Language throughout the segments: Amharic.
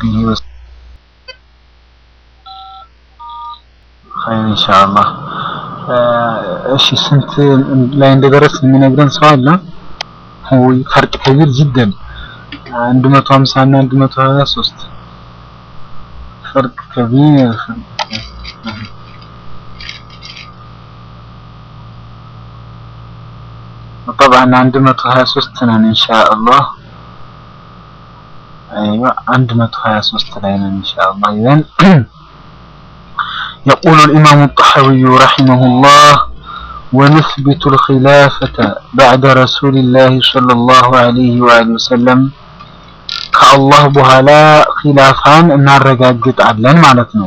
وصحبه وسلم خير إن شاء الله እሺ ስንት ላይ እንደደረስ የሚነግረን ሰው አለ? ወይ ፈርቅ ከቢር ጅደን 150 እና 123 فرق كبير طبعا عند 123 نن ان شاء الله ايوه عند 123 لين ان شاء الله اذا يقول الامام الطحاوي رحمه الله ونثبت الخلافة بعد رسول الله صلى الله عليه وآله وسلم ከአላህ በኋላ ኺላፋን እናረጋግጣለን ማለት ነው።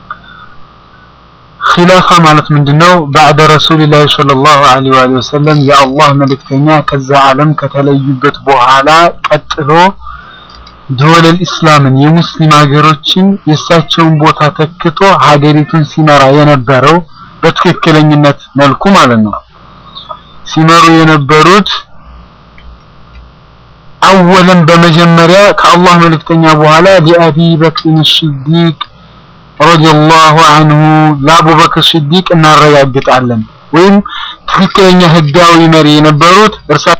ኺላፋ ማለት ምንድነው? ባዕደ ረሱልላህ ሰለላሁ ዐለይሂ ወሰለም የአላህ መልእክተኛ ከዛ ዓለም ከተለዩበት በኋላ ቀጥሎ ደወለል ኢስላምን የሙስሊም ሀገሮችን የእሳቸውን ቦታ ተክቶ ሀገሪቱን ሲመራ የነበረው በትክክለኝነት መልኩ ማለት ነው ሲመሩ የነበሩት አወለን በመጀመሪያ ከአላህ መልእክተኛ በኋላ ሊአቢ በክር ሲዲቅ ረዲየላሁ አንሁ ለአቡበክር ሲዲቅ እናረጋግጣለን። ወይም ትክክለኛ ህጋዊ መሪ የነበሩት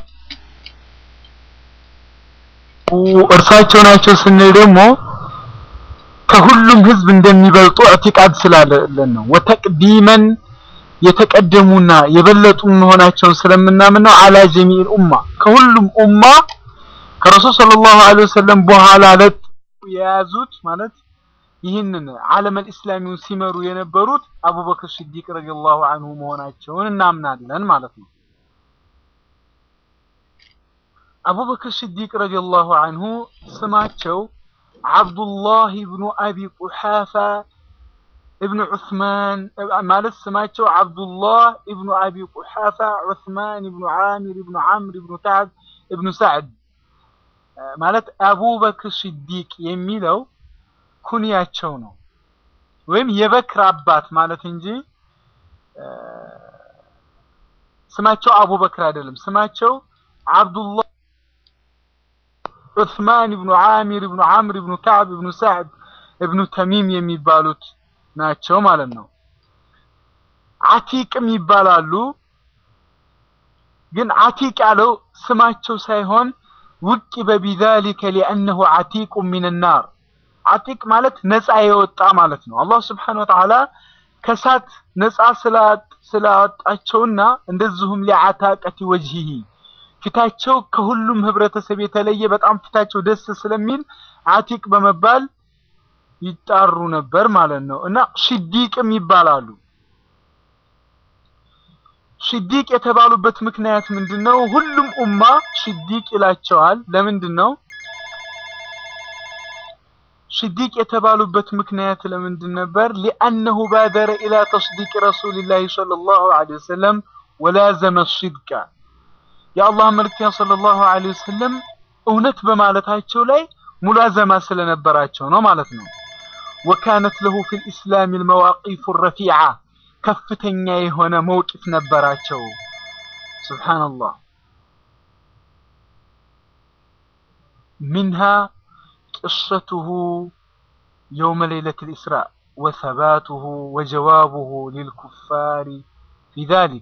እርሳቸው ናቸው ስንል ደግሞ ከሁሉም ህዝብ እንደሚበልጡ እዕቲቃድ ስላለን ነው። ወተቅዲመን የተቀደሙና የበለጡ መሆናቸውን ስለምናምን ነው። አላ ጀሚል ኡማ ከሁሉም ኡማ ከረሱል ሰለላሁ ዐለይሂ ወሰለም በኋላ ለት የያዙት ማለት ይህንን ዓለመል ኢስላሚውን ሲመሩ የነበሩት አቡበክር ሲዲቅ ረዲየላሁ ዐንሁ መሆናቸውን እናምናለን ማለት ነው። አቡበክር ሲዲቅ ረዲየላሁ ዐንሁ ስማቸው አብዱላህ ኢብኑ አቢ ቁሓፋ ኢብኑ ዑስማን ማለት ስማቸው አብዱላህ ኢብኑ አቢ ቁሓፋ ዑስማን ኢብኑ ዓሚር ኢብኑ ዓምር ኢብኑ ከዕብ ኢብኑ ሰዕድ ማለት አቡበክር ሲዲቅ የሚለው ኩንያቸው ነው ወይም የበክር አባት ማለት እንጂ ስማቸው አቡበክር አይደለም። ስማቸው አብዱላህ ዑስማን ኢብኑ ዓሚር ኢብኑ ዓምር ኢብኑ ከዕብ ኢብኑ ሰዕድ ኢብኑ ተሚም የሚባሉት ናቸው ማለት ነው። አቲቅም ይባላሉ። ግን አቲቅ ያለው ስማቸው ሳይሆን ውቂበ ቢዛሊከ ሊአነሁ አቲቁ ሚን ናር አቲቅ ማለት ነፃ የወጣ ማለት ነው። አላህ ስብሓነሁ ወተዓላ ከእሳት ነፃ ስላወጣቸውና እንደዚሁም ሊዓታቀቲ ወጅሂሂ ፊታቸው ከሁሉም ህብረተሰብ የተለየ በጣም ፊታቸው ደስ ስለሚል አቲቅ በመባል ይጣሩ ነበር ማለት ነው እና ሲዲቅም ይባላሉ። ሲዲቅ የተባሉበት ምክንያት ምንድን ነው? ሁሉም ኡማ ሲዲቅ ይላቸዋል። ለምንድን ነው ሲዲቅ የተባሉበት ምክንያት ለምንድን ነበር? ሊአነሁ ባደረ ኢላ ተስዲቅ ረሱልላህ ሰለላሁ ዐለይሂ ወሰለም ወላዘመ ሲድቃ የአላህ መልክተኛ ሰለላሁ ዐለይሂ ወሰለም እውነት በማለታቸው ላይ ሙላዘማ ስለነበራቸው ነው ማለት ነው። ወካነት ለሁ ፊል ኢስላም አልመዋቂፍ ረፊዓ ከፍተኛ የሆነ መውቂፍ ነበራቸው። ሱብሃንአላህ ሚንሃ ቅሰቱሁ የውመ ሌይለት ልእስራእ ወሰባቱሁ ወጀዋቡሁ ሊልኩፋሪ ፊ ዛሊክ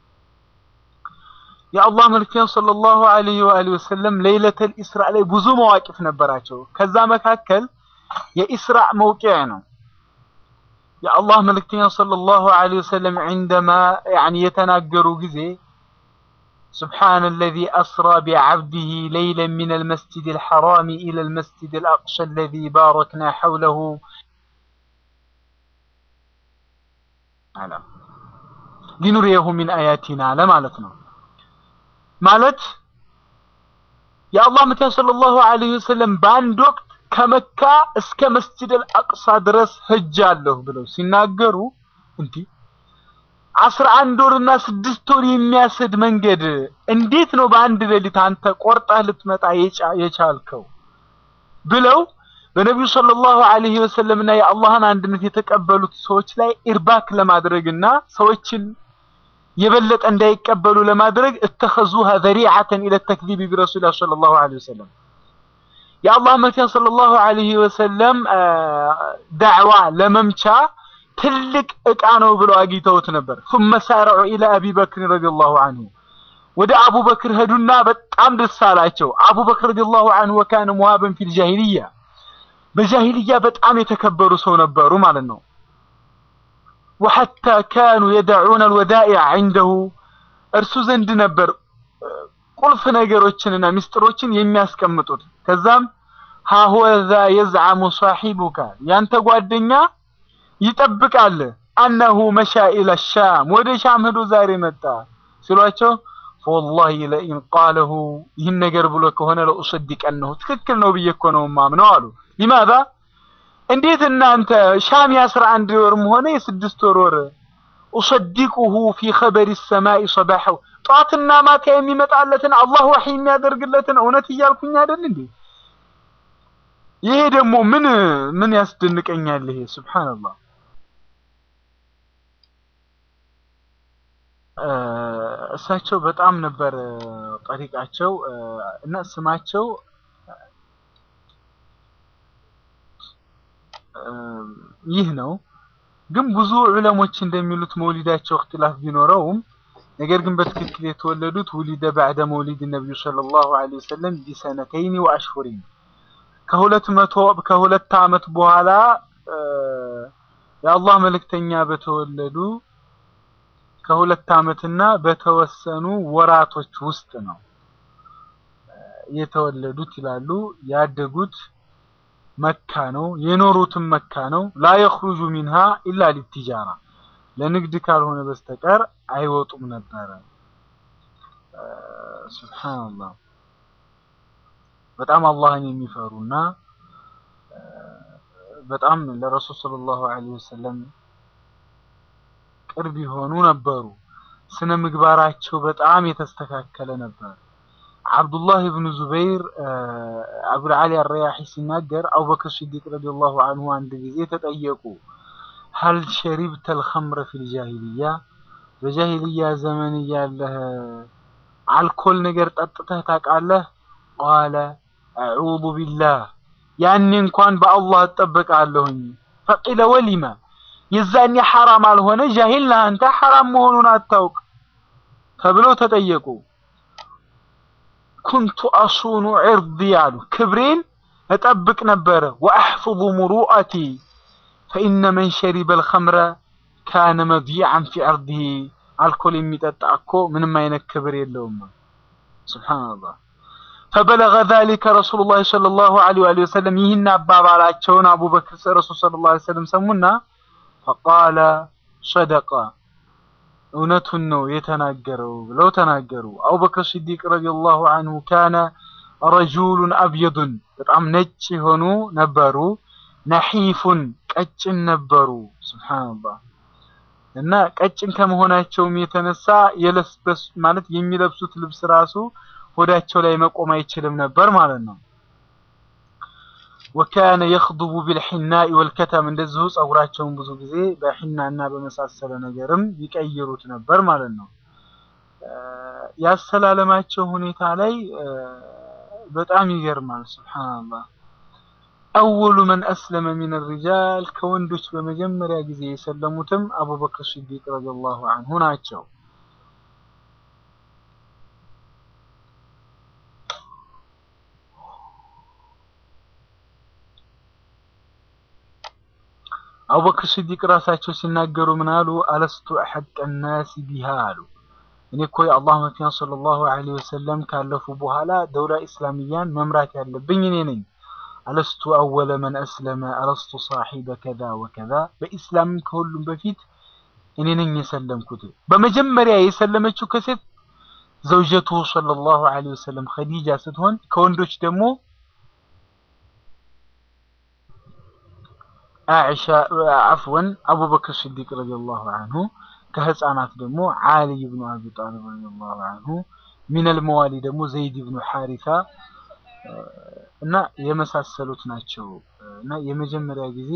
የአላህ መልክተኛ ሰለላሁ ዐለይሂ ወአሊሂ ወሰለም ሌይለተል ኢስራእ ላይ ብዙ መዋቂፍ ነበራቸው። ከዛ መካከል የኢስራእ መውቂዕ ነው። የአላህ መልክተኛ ሰለላሁ ዐለይሂ ወሰለም ዒንደማ ያኒ የተናገሩ ጊዜ سبحان الذي أسرى بعبده ليلا من المسجد الحرام إلى المسجد الأقصى الذي باركنا حوله لنريه من آياتنا لمالتنا ማለት የአላህ መልክተኛ ሰለላሁ ዐለይሂ ወሰለም በአንድ ወቅት ከመካ እስከ መስጂድ አልአቅሳ ድረስ ሄጃለሁ ብለው ሲናገሩ እንዲህ አስራ አንድ ወርና ስድስት ወር የሚያስድ መንገድ እንዴት ነው በአንድ ሌሊት አንተ ቆርጠህ ልትመጣ የቻልከው ብለው በነቢዩ ሰለላሁ ዐለይሂ ወሰለምና የአላህን አንድነት የተቀበሉት ሰዎች ላይ ኢርባክ ለማድረግና ሰዎችን የበለጠ እንዳይቀበሉ ለማድረግ እተኸዙሃ ዘሪዓተን ኢለ ተክዚብ ቢረሱሊላህ ሰለላሁ ዐለይሂ ወሰለም የአላህ መልክተኛ ሰለላሁ ዐለይሂ ወሰለም ዳዕዋ ለመምቻ ትልቅ እቃ ነው ብለው አግኝተውት ነበር። ثم سارعوا الى ابي بكر رضي الله عنه ወደ አቡበክር ሄዱና በጣም ደስ አላቸው። አቡበክር ረዲየላሁ ዐንሁ ወካነ ሙሃበን ፊል ጃሂልያ በጃሂልያ በጣም የተከበሩ ሰው ነበሩ ማለት ነው። ወሐታ ካኑ የደዑነ አልወዳኢዕ ዐንደሁ እርሱ ዘንድ ነበር ቁልፍ ነገሮችንና ሚስጥሮችን የሚያስቀምጡት። ከዛም ሃሁወ ዛ የዝዓሙ ሳሒቡካ ያንተ ጓደኛ ይጠብቃል አነሁ መሻ ኢለ ሻም ወደ ሻም ሄዶ ዛሬ መጣ ሲሏቸው ወላሂ ለኢን ቃለሁ ይህን ነገር ብሎ ከሆነ ለኡሰዲቀነሁ ትክክል ነው ብዬ እኮ ነው ማምነው አሉ። ሊማዛ እንዴት እናንተ ሻም የአስራ አንድ ወርም ሆነ የስድስት ወር ወር ኡሰዲቁሁ ፊ ኸበሪ ሰማይ ሰባሐው ጠዋትና ማታ የሚመጣለትን አላህ ወሒ የሚያደርግለትን እውነት እያልኩኝ አይደል እንዴ? ይሄ ደግሞ ምን ምን ያስደንቀኛል? ይሄ ሱብሃንአላህ እሳቸው በጣም ነበር ጠሪቃቸው እና ስማቸው ይህ ነው። ግን ብዙ ዑለሞች እንደሚሉት መውሊዳቸው እክትላፍ ቢኖረውም ነገር ግን በትክክል የተወለዱት ውሊደ ባዕደ መውሊድ ነቢዩ ሰለላሁ ዐለይሂ ወሰለም ቢሰነተይኒ ወአሽሁሪን ከሁለት መቶ ከሁለት ዓመት በኋላ የአላህ መልእክተኛ በተወለዱ ከሁለት ዓመትና በተወሰኑ ወራቶች ውስጥ ነው የተወለዱት ይላሉ። ያደጉት መካ ነው፣ የኖሩትም መካ ነው። ላ የኽሩጁ ሚንሃ ኢላ ሊትጃራ ለንግድ ካልሆነ በስተቀር አይወጡም ነበረ። ሱብሃንአላህ በጣም አላህን የሚፈሩና በጣም ለረሱል ሰለላሁ ዐለይሂ ወሰለም ቅርብ የሆኑ ነበሩ። ስነ ምግባራቸው በጣም የተስተካከለ ነበር። አብዱላህ ብኑ ዙበይር አቡል ዓሊ አረያሒ ሲናገር አቡበክር ሲዲቅ ረዲየላሁ አንሁ አንድ ጊዜ ተጠየቁ። ሀል ሸሪብተል ኸምረ ፊል ጃሂልያ በጃሂልያ ዘመን እያለህ አልኮል ነገር ጠጥተህ ታውቃለህ? ቃለ አዑዙ ቢላህ ያኔ እንኳን በአላህ እጠበቃለሁኝ። ፈቂለ ወሊማ የዛኔ ሐራም አልሆነ ጃሂል ነህ አንተ ሐራም መሆኑን አታውቅ ተብለው ተጠየቁ። ኩንቱ አሱኑ ዒርዲ አሉ ክብሬን እጠብቅ ነበረ። ወአሕፍظ ሙሩአቲ ፈኢነ መን ሸሪበ አልኸምረ ካነ መድይዐን ፊ ዐርዲሂ አልኮል የሚጠጣ እኮ ምንም አይነት ክብር የለውም። ሱብሓነላህ ፈበለገ ዛሊከ ረሱሉላህ ሰለላሁ ዐለይሂ ወሰለም ይህን አባባላቸውን አቡበክር ረሱል ሰለላሁ ዐለይሂ ወሰለም ሰሙና ፈቃለ ሰደቀ እውነቱን ነው የተናገረው ብለው ተናገሩ። አቡበክር ሲዲቅ ረዲየላሁ አንሁ ካነ ረጁሉን አብየዱን በጣም ነጭ የሆኑ ነበሩ። ነሒፉን ቀጭን ነበሩ። ሱብሃንአላህ እና ቀጭን ከመሆናቸውም የተነሳ የለስበስ ማለት የሚለብሱት ልብስ ራሱ ሆዳቸው ላይ መቆም አይችልም ነበር ማለት ነው። ወካነ የኽዱቡ ቢልሒናኢ ወልከተም እንደዚሁ ጸጉራቸውን ብዙ ጊዜ በሒናና በመሳሰለ ነገርም ይቀይሩት ነበር ማለት ነው። ያሰላለማቸው ሁኔታ ላይ በጣም ይገርማል። ሱብሓነላህ አወሉ መን አስለመ ሚን ሪጃል ከወንዶች በመጀመሪያ ጊዜ የሰለሙትም አቡበክር ሲዲቅ ረዲየላሁ አንሁ ናቸው። አቡበክር ሲዲቅ ራሳቸው ሲናገሩ ምን አሉ? አለስቱ አሐቀ ናሲ ቢሃ አሉ። እኔ እኮ የአላህ መልእክተኛ ሰለላሁ ዐለይሂ ወሰለም ካለፉ በኋላ ደውላ ኢስላሚያን መምራት ያለብኝ እኔ ነኝ። አለስቱ አወለ መን አስለመ አለስቱ ሳሒበ ከዛ ወከዛ። በኢስላም ከሁሉም በፊት እኔ ነኝ የሰለምኩት። በመጀመሪያ የሰለመችው ከሴት ዘውጀቱ ሰለላሁ ዐለይሂ ወሰለም ኸዲጃ ስትሆን ከወንዶች ደግሞ አኢሻ አፍወን አቡበክር ሲዲቅ ረዲየላሁ አንሁ ከህፃናት ደግሞ ዓሊ ብኑ አቢ ጣሊብ ረዲየላሁ አንሁ ሚነል መዋሊ ደግሞ ዘይድ ብኑ ሐሪሳ እና የመሳሰሉት ናቸው እና የመጀመሪያ ጊዜ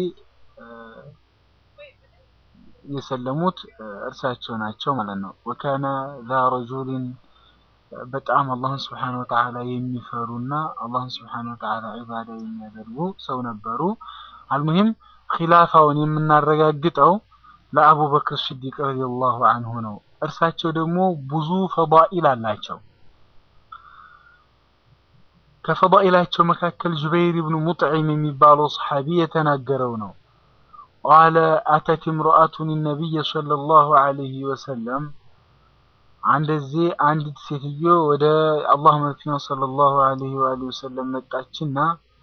የሰለሙት እርሳቸው ናቸው ማለት ነው። ወካነ ዛ ረጁሊን በጣም አላህን ስብሓነ ወተዓላ የሚፈሩና አላህን ስብሓነ ወተዓላ ዒባዳ የሚያደርጉ ሰው ነበሩ። አልሙሂም ኺላፋውን የምናረጋግጠው ለአቡበክር ስዲቅ ረዲየላሁ አንሁ ነው። እርሳቸው ደግሞ ብዙ ፈዳኢል አላቸው። ከፈዳኢላቸው መካከል ጁበይር ብኑ ሙጥዒም የሚባለው ሰሓቢ የተናገረው ነው። ቃለ አተት እምረአቱን ነቢይ ሰለላሁ ዐለይሂ ወሰለም አንድ ጊዜ አንዲት ሴትዮ ወደ አላህ መልክተኛ ሰለላሁ ዐለይሂ ወአሊሂ ወሰለም መጣችና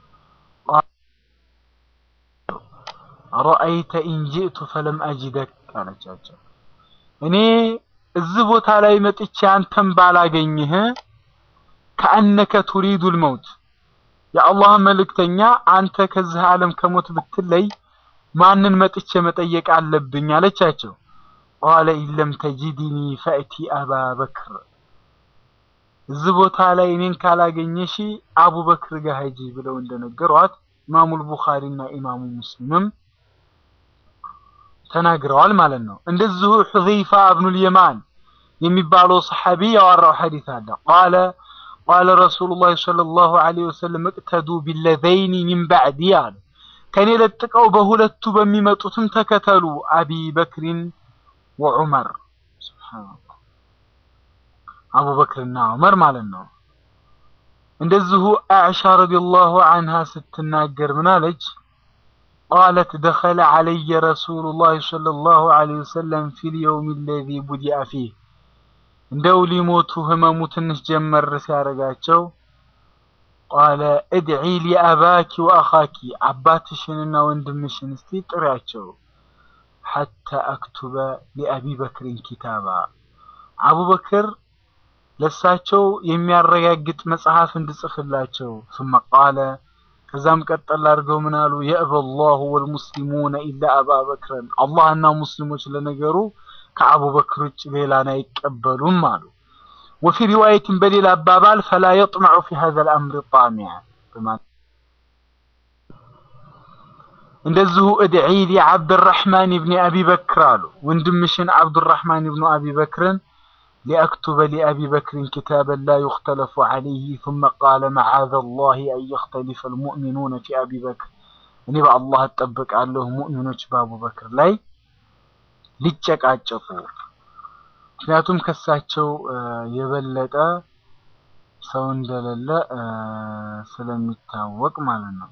ረአይተ ኢን ጂእቱ ፈለም አጅደክ አለቻቸው። እኔ እዚህ ቦታ ላይ መጥቼ አንተን ባላገኝህ ከአነከ ቱሪዱል መውት የአላህ መልእክተኛ አንተ ከዚህ ዓለም ከሞት ብትለይ ማንን መጥቼ መጠየቅ አለብኝ አለቻቸው። ቃለ ኢለም ተጂድኒ ፈእቲ አባ በክር እዚህ ቦታ ላይ እኔን ካላገኘሽ አቡበክር ጋር ሂጂ ብለው እንደነገሯት ኢማሙል ቡኻሪና ኢማሙ ሙስሊምም ተናግረዋል ማለት ነው። እንደዚሁ ሑዘይፋ እብኑል የማን የሚባለው ሰሐቢ ያወራው ሐዲስ አለ። ቃለ ቃለ ረሱሉላህ ሰለላሁ ዐለይሂ ወሰለም እቅተዱ ቢለዘይኒ ሚን ባዕዲ አሉ። ከኔ ለጥቀው በሁለቱ በሚመጡትም ተከተሉ አቢ በክሪን ወዑመር ሱብሃንአላህ አቡበክርና ዑመር ማለት ነው። እንደዚሁ አዕሻ ረዲየላሁ ዐንሃ ስትናገር ምን አለች? ቃለት ደኸለ ዐለየ ረሱሉላህ ሰለላሁ ዐለይሂ ወሰለም ፊል የውም አለዚ ቡዲአ ፊህ እንደው ሊሞቱ ህመሙ ትንሽ ጀመር ሲያደርጋቸው ቃለ እድዒ ሊአባኪ ወአኻኪ አባትሽንና ወንድምሽን እስቲ ጥሪያቸው ሐታ አክቱበ ሊአቢ በክርን ኪታባ አቡበክር ለሳቸው የሚያረጋግጥ መጽሐፍ እንድጽፍላቸው ثم ቃለ ከዛም ቀጠል አድርገው ምን አሉ የእበ ላሁ ወልሙስሊሙነ ኢላ አባ በክረን አላህና ሙስሊሞች ለነገሩ ከአቡበክር ውጭ ሌላን አይቀበሉም አሉ ወፊ ሪዋየትን በሌላ አባባል ፈላ የጥመዑ ፊ ሀዘ ልአምር ጣሚያ እንደዚሁ እድዒ ሊ ዓብድራሕማን ብኒ አቢ በክር አሉ ወንድምሽን ዓብዱራሕማን ብኑ አቢ በክርን ሊአክቱበ ሊአቢ በክርን ኪታበን ላ ዩክተለፉ ዓለይህ ثመ ቃለ መዓዘ ላህ አን የክተሊፈ ልሙእሚኑነ ፊ አቢ በክር እኔ በአላህ እጠብቃለሁ ሙእሚኖች በአቡበክር ላይ ሊጨቃጨቁ ምክንያቱም ከሳቸው የበለጠ ሰው እንደሌለ ስለሚታወቅ ማለት ነው።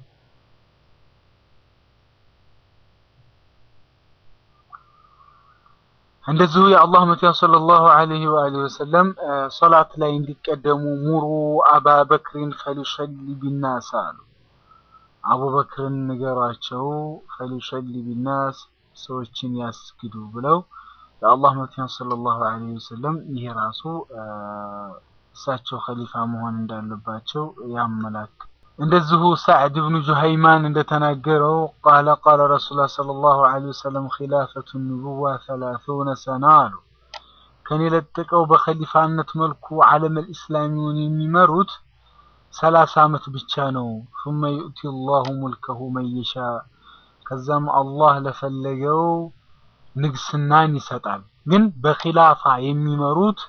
እንደዚሁ የአላህ መቲያ ሰለላሁ ዐለይሂ ወአሊሂ ወሰለም ሶላት ላይ እንዲቀደሙ ሙሩ አባ በክሪን ፈሊሰሊ ቢናስ አሉ። አቡበክርን ንገሯቸው ፈሊሰሊ ቢናስ ሰዎችን ያስግዱ ብለው የአላህ መልክተኛ ሰለላሁ ዐለይሂ ወሰለም ይሄ ራሱ እሳቸው ኸሊፋ መሆን እንዳለባቸው ያመላክ እንደዚሁ ሳዕድ ብኑ ጁሃይማን እንደተናገረው ቃለ ቃለ ረሱሉላህ ሰለላሁ ዐለይሂ ወሰለም ኺላፈቱ ንቡዋ ሰላሱነ ሰና አሉ። ከኔ ለጥቀው በኸሊፋነት መልኩ ዓለመል ኢስላሚውን የሚመሩት ሰላሳ ዓመት ብቻ ነው። ثم يؤتي الله ملكه من يشاء ከዛም አላህ ለፈለገው ንግስናን ይሰጣል። ግን በኺላፋ የሚመሩት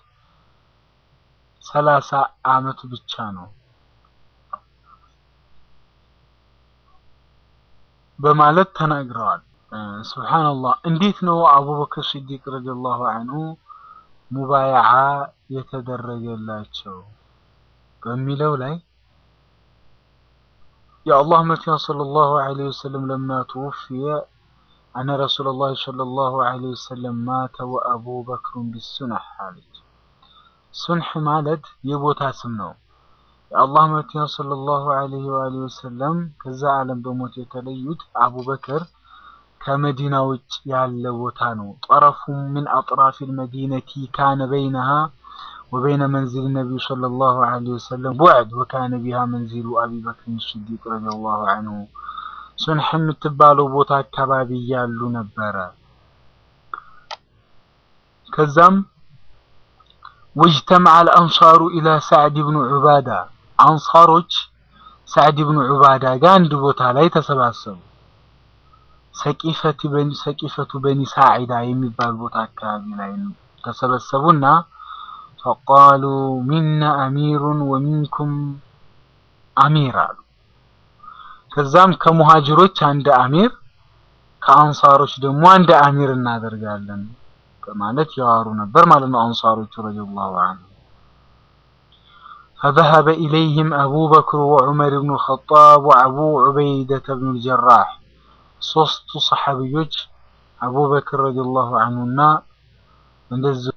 ሰላሳ ዓመት ብቻ ነው በማለት ተናግረዋል። ሱብሃንአላህ እንዴት ነው አቡበክር ሲዲቅ ረዲየላሁ ዐንሁ ሙባያዓ የተደረገላቸው በሚለው ላይ የአላህ መልክተኛ ሰለላሁ ዐለይሂ ወሰለም ለማ ተወፍየ አነ ረሱለላህ ሰለላሁ ዐለይሂ ወሰለም ማተ ወአቡ በክሩን ቢሱነህ አለች። ሱንሕ ማለት የቦታ ስም ነው። የአላህ መልክተኛ ሰለላሁ ዐለይሂ ወአሊሂ ወሰለም ከዛ ዓለም በሞት የተለዩት አቡበክር ከመዲና ውጭ ያለ ቦታ ነው። ጠረፉ ምን አጥራፊ ልመዲነቲ ካነ በይነሃ ወበይነ መንዚል ነቢዩ ሰለላሁ ዐለይሂ ወሰለም ቡዕድ ወካነ ቢሃ መንዚሉ አቢ በክር ስዲቅ ረዲየላሁ ዐንሁ ሱንሕ የምትባለው ቦታ አካባቢ ያሉ ነበረ። ከዛም ወጅተመዐ አልአንሳሩ ኢላ ሳዕድ ብኑ ዑባዳ አንሳሮች ሳዕድ ብኑ ዑባዳ ጋር አንድ ቦታ ላይ ተሰባሰቡ። ሰቂፈቱ በኒ ሳዒዳ የሚባል ቦታ አካባቢ ላይ ተሰበሰቡና ፈቃሉ ሚና አሚሩን ወሚንኩም አሚር አሉ። ከዛም ከሙሃጅሮች አንድ አሚር ከአንሳሮች ደግሞ አንድ አሚር እናደርጋለን በማለት ያዋሩ ነበር ማለት ነው። አንሳሮቹ ረዲየላሁ ዐንሁ فذهب إليهم أبو بكر وعمر بن الخطاب وأبو عبيدة بن الجراح ሶስቱ ሰሐቢዮች አቡበክር ረዲየላሁ ዐንሁና እንደዚህ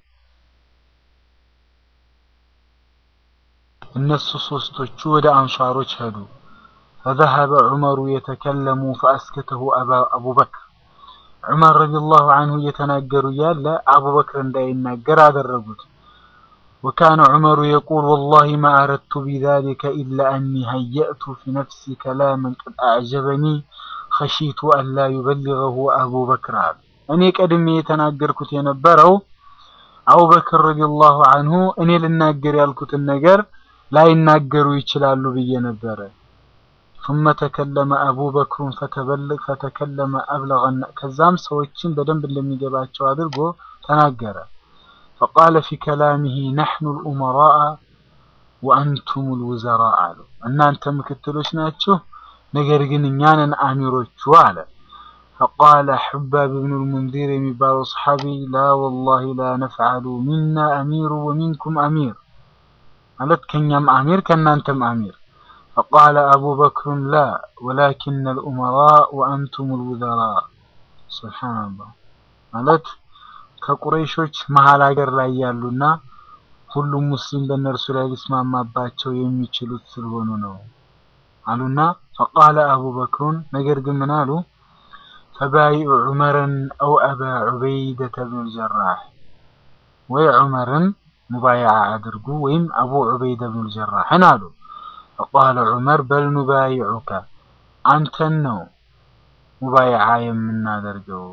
እነሱ ሶስቶቹ ወደ አንሷሮች ሄዱ። فذهب عمر يتكلم فأسكته أبو بكر ዑመር ረዲየላሁ ዐንሁ እየተናገሩ እያለ አቡበክር እንዳይናገር አደረጉት። وكان عمر يقول والله ما أردت بذلك إلا أني هيأت في نفسي كلاما قد أعجبني خشيت أن لا يبلغه أبو بكر እኔ ቀድሜ የተናገርኩት የነበረው አቡበክር ረዲየላሁ ዐንሁ እኔ ልናገር ያልኩትን ነገር ላይናገሩ ይችላሉ ብዬ ነበረ። ثم تكلم أبو بكر فتبلغ فتكلم أبلغ ከዛም ሰዎችን በደንብ እንደሚገባቸው አድርጎ ተናገረ። فقال في كلامه نحن الأمراء وأنتم الوزراء አሉ። እናንተ ምክትሎች ናችሁ፣ ነገር ግን እኛ ነን አሚሮቹ አለ። فقال حباب بن المنذر የሚባለው ሰሐቢ لا والله لا نفعل منا أمير ومنكم أمير ማለት ከኛም አሚር ከእናንተም አሚር فقال أبو بكر لا ولكن الأمراء وأنتم الوزراء سبحان الله ማለት ከቁረይሾች መሀል ሀገር ላይ ያሉና ሁሉም ሙስሊም በእነርሱ ላይ ሊስማማባቸው የሚችሉት ስለሆኑ ነው አሉና فقال أبو بكر ነገር ግን ምን አሉ فبايع عمرا أو أبا عبيدة بن الجراح ወይ ዑመርን ሙባይዓ አድርጉ ወይም አቡ ዑበይደ ብን الجراحን አሉ فقال عمر بل نبايعك አንተን ነው ሙባይዓ የምናደርገው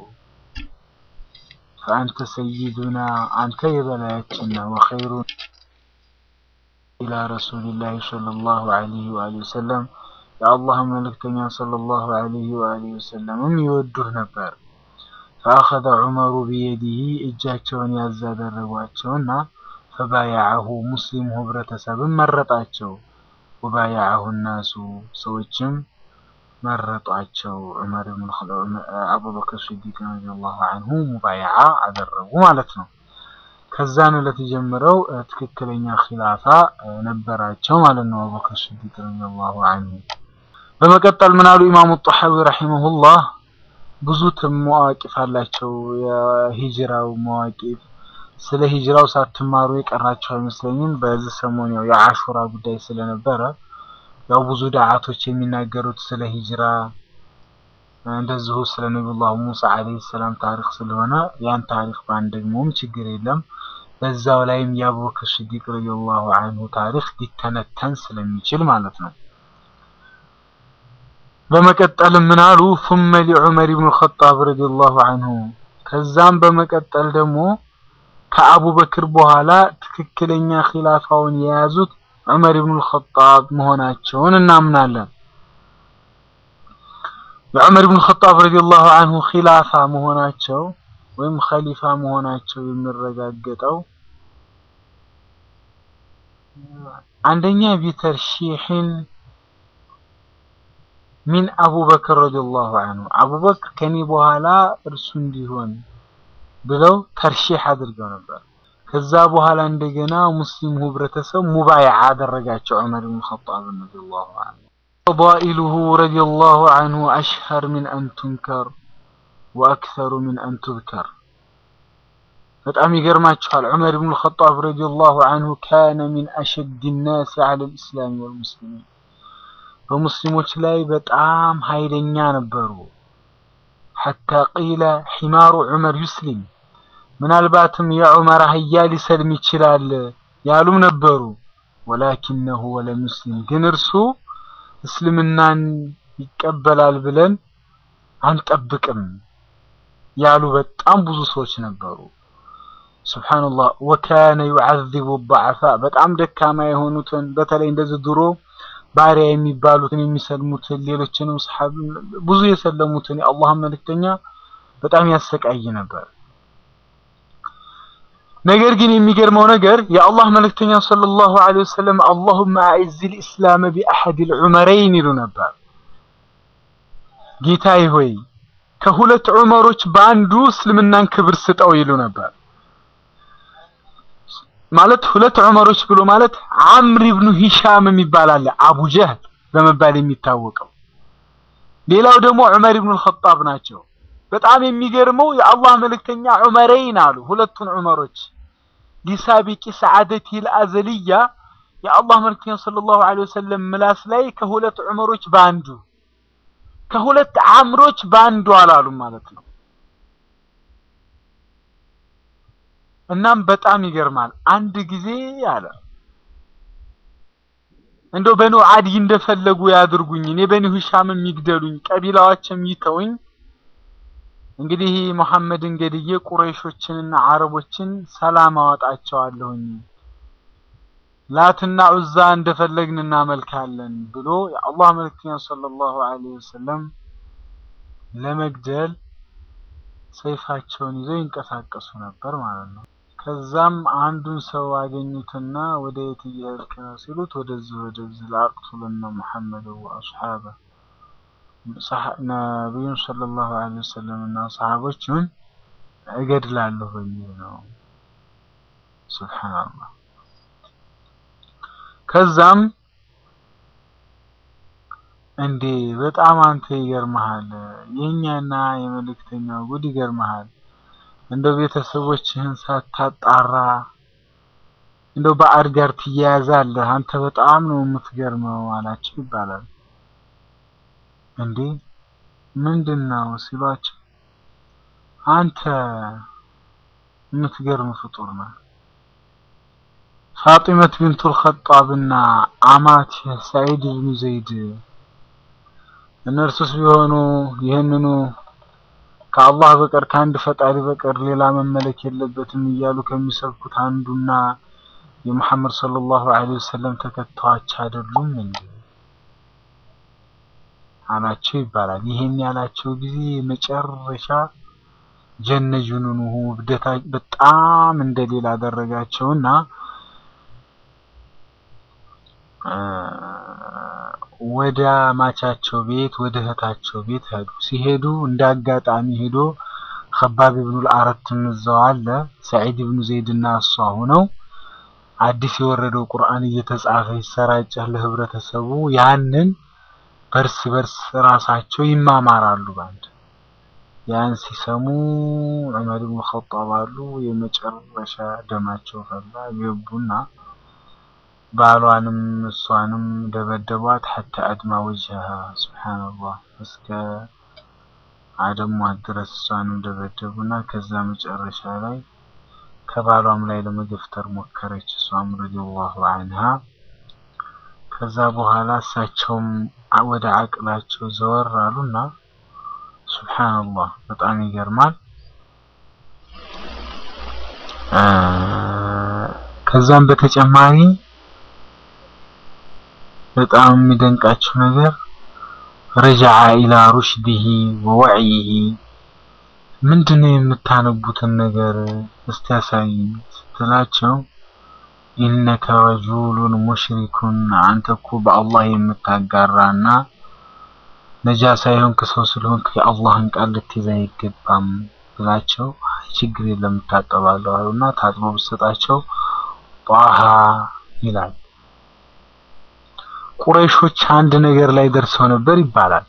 فأنت سيدنا አንተ የበላያችን ነው وخير إلى رسول الله صلى الله عليه وآله وسلم የአላህ መልእክተኛ ሰለላሁ ዐለይሂ ወአሊሂ ወሰለምም ይወዱህ ነበር። ፈአኸዘ ዑመሩ ቢየዲሂ እጃቸውን ያዝ አደረጓቸውና ፈባያዐሁ ሙስሊሙ ህብረተሰብም መረጣቸው። ወባያዐሁ ናሱ ሰዎችም መረጧቸው። ዑመር ብን አቡበክር ሲዲቅ ረዲየላሁ ዐንሁ ሙባይዓ አደረጉ ማለት ነው። ከዛን ዕለት ጀምረው ትክክለኛ ኺላፋ ነበራቸው ማለት ነው። አቡበክር ሲዲቅ ረዲየላሁ ዐንሁ በመቀጠል ምን አሉ ኢማሙ ጣሐዊ ረሂመሁላህ ብዙ መዋቂፍ አላቸው። የሂጅራው መዋቂፍ ስለ ሂጅራው ሳትማሩ የቀራቸው አይመስለኝም። በዚህ ሰሞን ያው የአሹራ ጉዳይ ስለነበረ ያው ብዙ ዳዓቶች የሚናገሩት ስለ ሂጅራ እንደዚሁ ስለ ነቢዩላህ ሙሳ አለይሂ ሰላም ታሪክ ስለሆነ ያን ታሪክ ባንደግሞም ችግር የለም። በዛው ላይም የአቡበክር ሲዲቅ ረዲየላሁ ዐንሁ ታሪክ ሊተነተን ስለሚችል ማለት ነው። በመቀጠልም ምን አሉ ثم لعمر بن الخطاب رضي الله عنه ከዛም በመቀጠል ደግሞ ከአቡበክር በኋላ ትክክለኛ ኺላፋውን የያዙት ዑመር ኢብኑ الخطاب መሆናቸውን እናምናለን። የዑመር ኢብኑ الخطاب رضي الله عنه ኺላፋ መሆናቸው ወይም ኸሊፋ መሆናቸው የሚረጋገጠው አንደኛ ቢተርሺሕን ሚን አቡበክር ረዲየላሁ ዐንሁ አቡበክር ከኔ በኋላ እርሱ እንዲሆን ብለው ተርሺህ አድርገው ነበር። ከዛ በኋላ እንደገና ሙስሊሙ ህብረተሰብ ሙባይዓ አደረጋቸው ዑመር ብን ኸጣብ ረዲየላሁ ዐንሁ። ፈዳኢሉሁ ረዲየላሁ ዐንሁ አሽሀር ሚን አን ቱንከር ወአክሰሩ ሚን አን ቱዝከር። በጣም ይገርማችኋል። ዑመር ብን ኸጣብ ረዲየላሁ ዐንሁ ካነ ሚን አሸድ ናስ ዐለ ልእስላም ወልሙስሊሚን በሙስሊሞች ላይ በጣም ኃይለኛ ነበሩ። ሐታ ቂለ ሒማሩ ዑመር ዩስሊም ምናልባትም የዑመር አህያ ሊሰልም ይችላል ያሉም ነበሩ። ወላኪነሁ ወለም ዩስሊም ግን እርሱ እስልምናን ይቀበላል ብለን አንጠብቅም ያሉ በጣም ብዙ ሰዎች ነበሩ። ሱብሓነላህ ወካነ ዩዓዚቡ ضዓፋ በጣም ደካማ የሆኑትን በተለይ እንደዚህ ድሮ ባሪያ የሚባሉትን የሚሰልሙትን ሌሎችንም ሰሐብ ብዙ የሰለሙትን የአላህ መልእክተኛ በጣም ያሰቃይ ነበር። ነገር ግን የሚገርመው ነገር የአላህ መልእክተኛ ሰለላሁ ዐለይሂ ወሰለም አላሁመ አዕዝል ኢስላመ ቢአሐዲል ዑመረይን ይሉ ነበር። ጌታዬ ሆይ ከሁለት ዑመሮች በአንዱ እስልምናን ክብር ስጠው ይሉ ነበር። ማለት ሁለት ዑመሮች ብሎ ማለት አምር ኢብኑ ሂሻም የሚባል አለ፣ አቡ ጀህል በመባል የሚታወቀው። ሌላው ደግሞ ዑመር ኢብኑ አልኸጣብ ናቸው። በጣም የሚገርመው የአላህ መልእክተኛ ዑመረይን አሉ። ሁለቱን ዑመሮች ሊሳቢቂ ሰዓደቲል አዘልያ የአላህ መልእክተኛ ሰለላሁ ዐለይሂ ወሰለም ምላስ ላይ ከሁለት ዑመሮች በአንዱ ከሁለት አምሮች በአንዱ አላሉም ማለት ነው። እናም በጣም ይገርማል። አንድ ጊዜ አለ እንደው በኑ አዲ እንደፈለጉ ያድርጉኝ፣ እኔ በኒ ሂሻም የሚግደሉኝ፣ ቀቢላዎችም ይተውኝ እንግዲህ መሐመድን ገድዬ ቁረይሾችንና አረቦችን ሰላም አወጣቸዋለሁኝ ላትና ዑዛ እንደፈለግን እናመልካለን ብሎ የአላህ መልእክተኛ ሰለላሁ ዐለይሂ ወሰለም ለመግደል ሰይፋቸውን ይዘው ይንቀሳቀሱ ነበር ማለት ነው። ከዛም አንዱን ሰው አገኙትና ወደ የት እየሄድክ ነው ሲሉት ወደዚህ ወደዚህ ለአቅቱልና ሙሐመድ ወአስሓበ ነቢዩን ሰለላሁ ዐለይሂ ወሰለም እና ሰሃቦቹን እገድላለሁ በሚል ነው። ሱብሓነላህ። ከዛም እንዴ በጣም አንተ ይገርመሃል፣ የኛና የመልእክተኛው ጉድ ይገርመሃል። እንደው ቤተሰቦችህን ሳታጣራ እንደው ባዕድ ጋር ትያያዛለህ። አንተ በጣም ነው የምትገርመው አላቸው ይባላል። እንዴ ምንድን ነው ሲሏቸው፣ አንተ የምትገርም ፍጡር ነህ። ፋጢመት ቢንቱል ኸጣብና አማት ሰዒድ ብኑ ዘይድ እነርሱስ ቢሆኑ ይህንኑ ከአላህ በቀር ከአንድ ፈጣሪ በቀር ሌላ መመለክ የለበትም እያሉ ከሚሰብኩት አንዱና የሙሐመድ ሰለላሁ ዐለይሂ ወሰለም ተከታዮች አይደሉም እንዴ አላቸው ይባላል። ይሄን ያላቸው ጊዜ መጨረሻ ጀነ ጁኑኑሁ እብደታ በጣም እንደሌላ አደረጋቸውና ወደ ማቻቸው ቤት ወደ እህታቸው ቤት ሄዱ። ሲሄዱ እንደ አጋጣሚ ሄዶ ከባብ ኢብኑል አረትም እዛው አለ። ሰዒድ ኢብኑ ዘይድ እና እሷ ሆነው አዲስ የወረደው ቁርአን እየተጻፈ ይሰራጫል ለህብረተሰቡ። ያንን በርስ በርስ ራሳቸው ይማማራሉ ባንድ ያን ሲሰሙ ዑመር ኢብኑ ኸጣብ አሉ የመጨረሻ ደማቸው ፈላ። ገቡና ባሏንም እሷንም ደበደቧት። ሐታ አድማ ወጅሃ ሱብሓነላህ እስከ አደሟት ድረስ እሷንም ደበደቡና ከዛ መጨረሻ ላይ ከባሏም ላይ ለመገፍተር ሞከረች እሷም ረዲየላሁ ዐንሃ። ከዛ በኋላ እሳቸውም ወደ አቅላቸው ዘወር አሉና ሱብሓነላህ በጣም ይገርማል። ከዛም በተጨማሪ በጣም የሚደንቃችሁ ነገር ረጃዐ ኢላ ሩሽዲሂ ወወዕይሂ ምንድነው የምታነቡትን ነገር እስቲ ያሳይኝ ስትላቸው ኢነከ ረጁሉን ሙሽሪኩን አንተ እኮ በአላህ የምታጋራና ነጃ ሳይሆን ከሰው ስለሆንክ የአላህን ቃል ልትይዝ አይገባም ብላቸው አይ ችግር የለም እታጠባለሁ አሉና ታጥቦ ብሰጣቸው ጧሃ ይላል። ቁረይሾች አንድ ነገር ላይ ደርሰው ነበር ይባላል።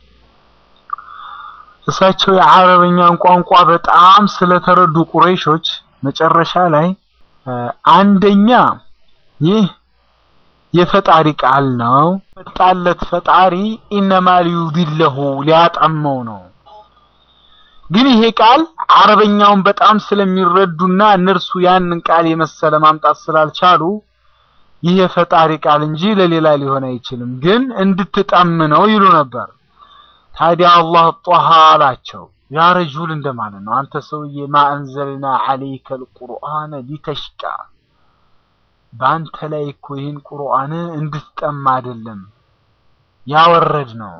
እሳቸው የአረበኛን ቋንቋ በጣም ስለተረዱ ቁረይሾች መጨረሻ ላይ አንደኛ ይህ የፈጣሪ ቃል ነው፣ መጣለት ፈጣሪ ኢነማ ሊዩዲለሁ ሊያጠመው ነው። ግን ይሄ ቃል አረበኛውን በጣም ስለሚረዱና እነርሱ ያንን ቃል የመሰለ ማምጣት ስላልቻሉ ይህ የፈጣሪ ቃል እንጂ ለሌላ ሊሆን አይችልም፣ ግን እንድትጠም ነው ይሉ ነበር። ታዲያ አላህ ጧሃ አላቸው። ያ ረጁል እንደማለት ነው። አንተ ሰውዬ ማ አንዘልና ዐለይከ አልቁርአነ ሊተሽቃ በአንተ ላይ እኮ ይህን ቁርአን እንድትጠማ አይደለም ያወረድ ነው።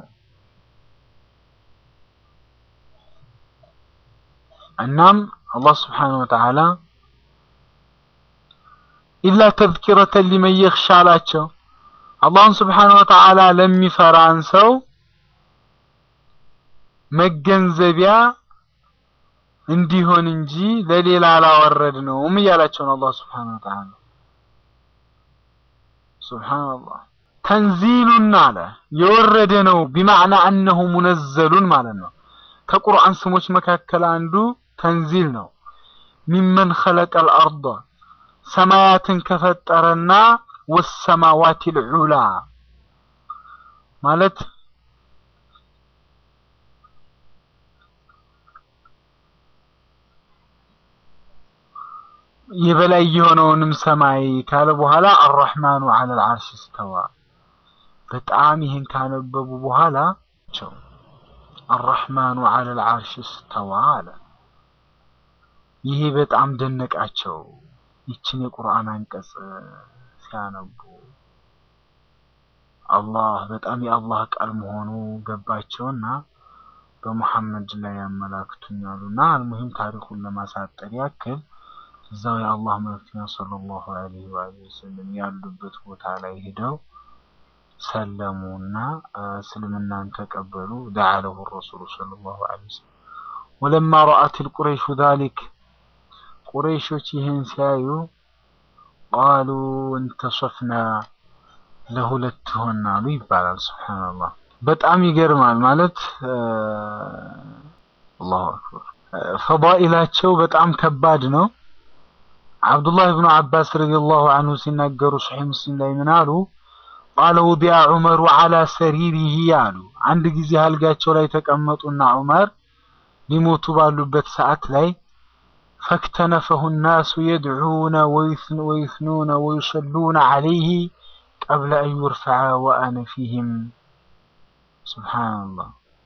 እናም አላህ ስብሓነሁ ወተዓላ ኢላ ተዝኪረተን ሊመን የኽሻ አላቸው። አላህን ስብሓነ ወተዓላ ለሚፈራን ሰው መገንዘቢያ እንዲሆን እንጂ ለሌላ አላወረድነውም እያላቸው ነው አላህ ስብሓነ ወተዓላ። ሱብሓነላህ ተንዚሉን አለ የወረደ ነው። ቢማዕና አነሁ ሙነዘሉን ማለት ነው። ከቁርአን ስሞች መካከል አንዱ ተንዚል ነው። ሚመን ኸለቀል አርደ ሰማያትን ከፈጠረና ወሰማዋቲል ዑላ ማለት የበላይ የሆነውንም ሰማይ ካለ በኋላ አራሕማኑ ዐለል ዐርሽ እስተዋ። በጣም ይህን ካነበቡ በኋላ ቸው አራሕማኑ ዐለል ዐርሽ እስተዋ አለ። ይሄ በጣም ደነቃቸው። ይችን የቁርአን አንቀጽ ሲያነቡ አላህ በጣም የአላህ ቃል መሆኑ ገባቸውና በሙሐመድ ላይ ያመላክቱኛሉና አልሙሂም ታሪኩን ለማሳጠር ያክል እዛው የአላህ መልእክተኛ ሰለላሁ ዐለይሂ ወሰለም ያሉበት ቦታ ላይ ሄደው ሰለሙና እስልምናን ተቀበሉ። ደዓ ለሁ ረሱሉ ሰለላሁ ዐለይሂ ወሰለም ወለማ ረአት ልቁረይሹ ዛሊክ ቁረይሾች ይህን ሲያዩ ቃሉ እንተሶፍና ለሁለት ሆናሉ ይባላል። ሱብሓነላህ በጣም ይገርማል። ማለት አላሁ አክበር ፈዳኢላቸው በጣም ከባድ ነው። አብዱላህ ብኑ አባስ ረዲየላሁ አንሁ ሲናገሩ ሶሒህ ሙስሊም ላይ ምን አሉ? ቃለ ውዲዐ ዑመሩ ዐላ ሰሪሪሂ አሉ። አንድ ጊዜ አልጋቸው ላይ ተቀመጡና ዑመር ሊሞቱ ባሉበት ሰዓት ላይ ፈክተነፈሁ ናሱ የድዑነ ወዩስኑነ ወዩሰሉነ ዐለይሂ ቀብለ አን ዩርፈዐ ወአነ ፊህም። ሱብሓነላህ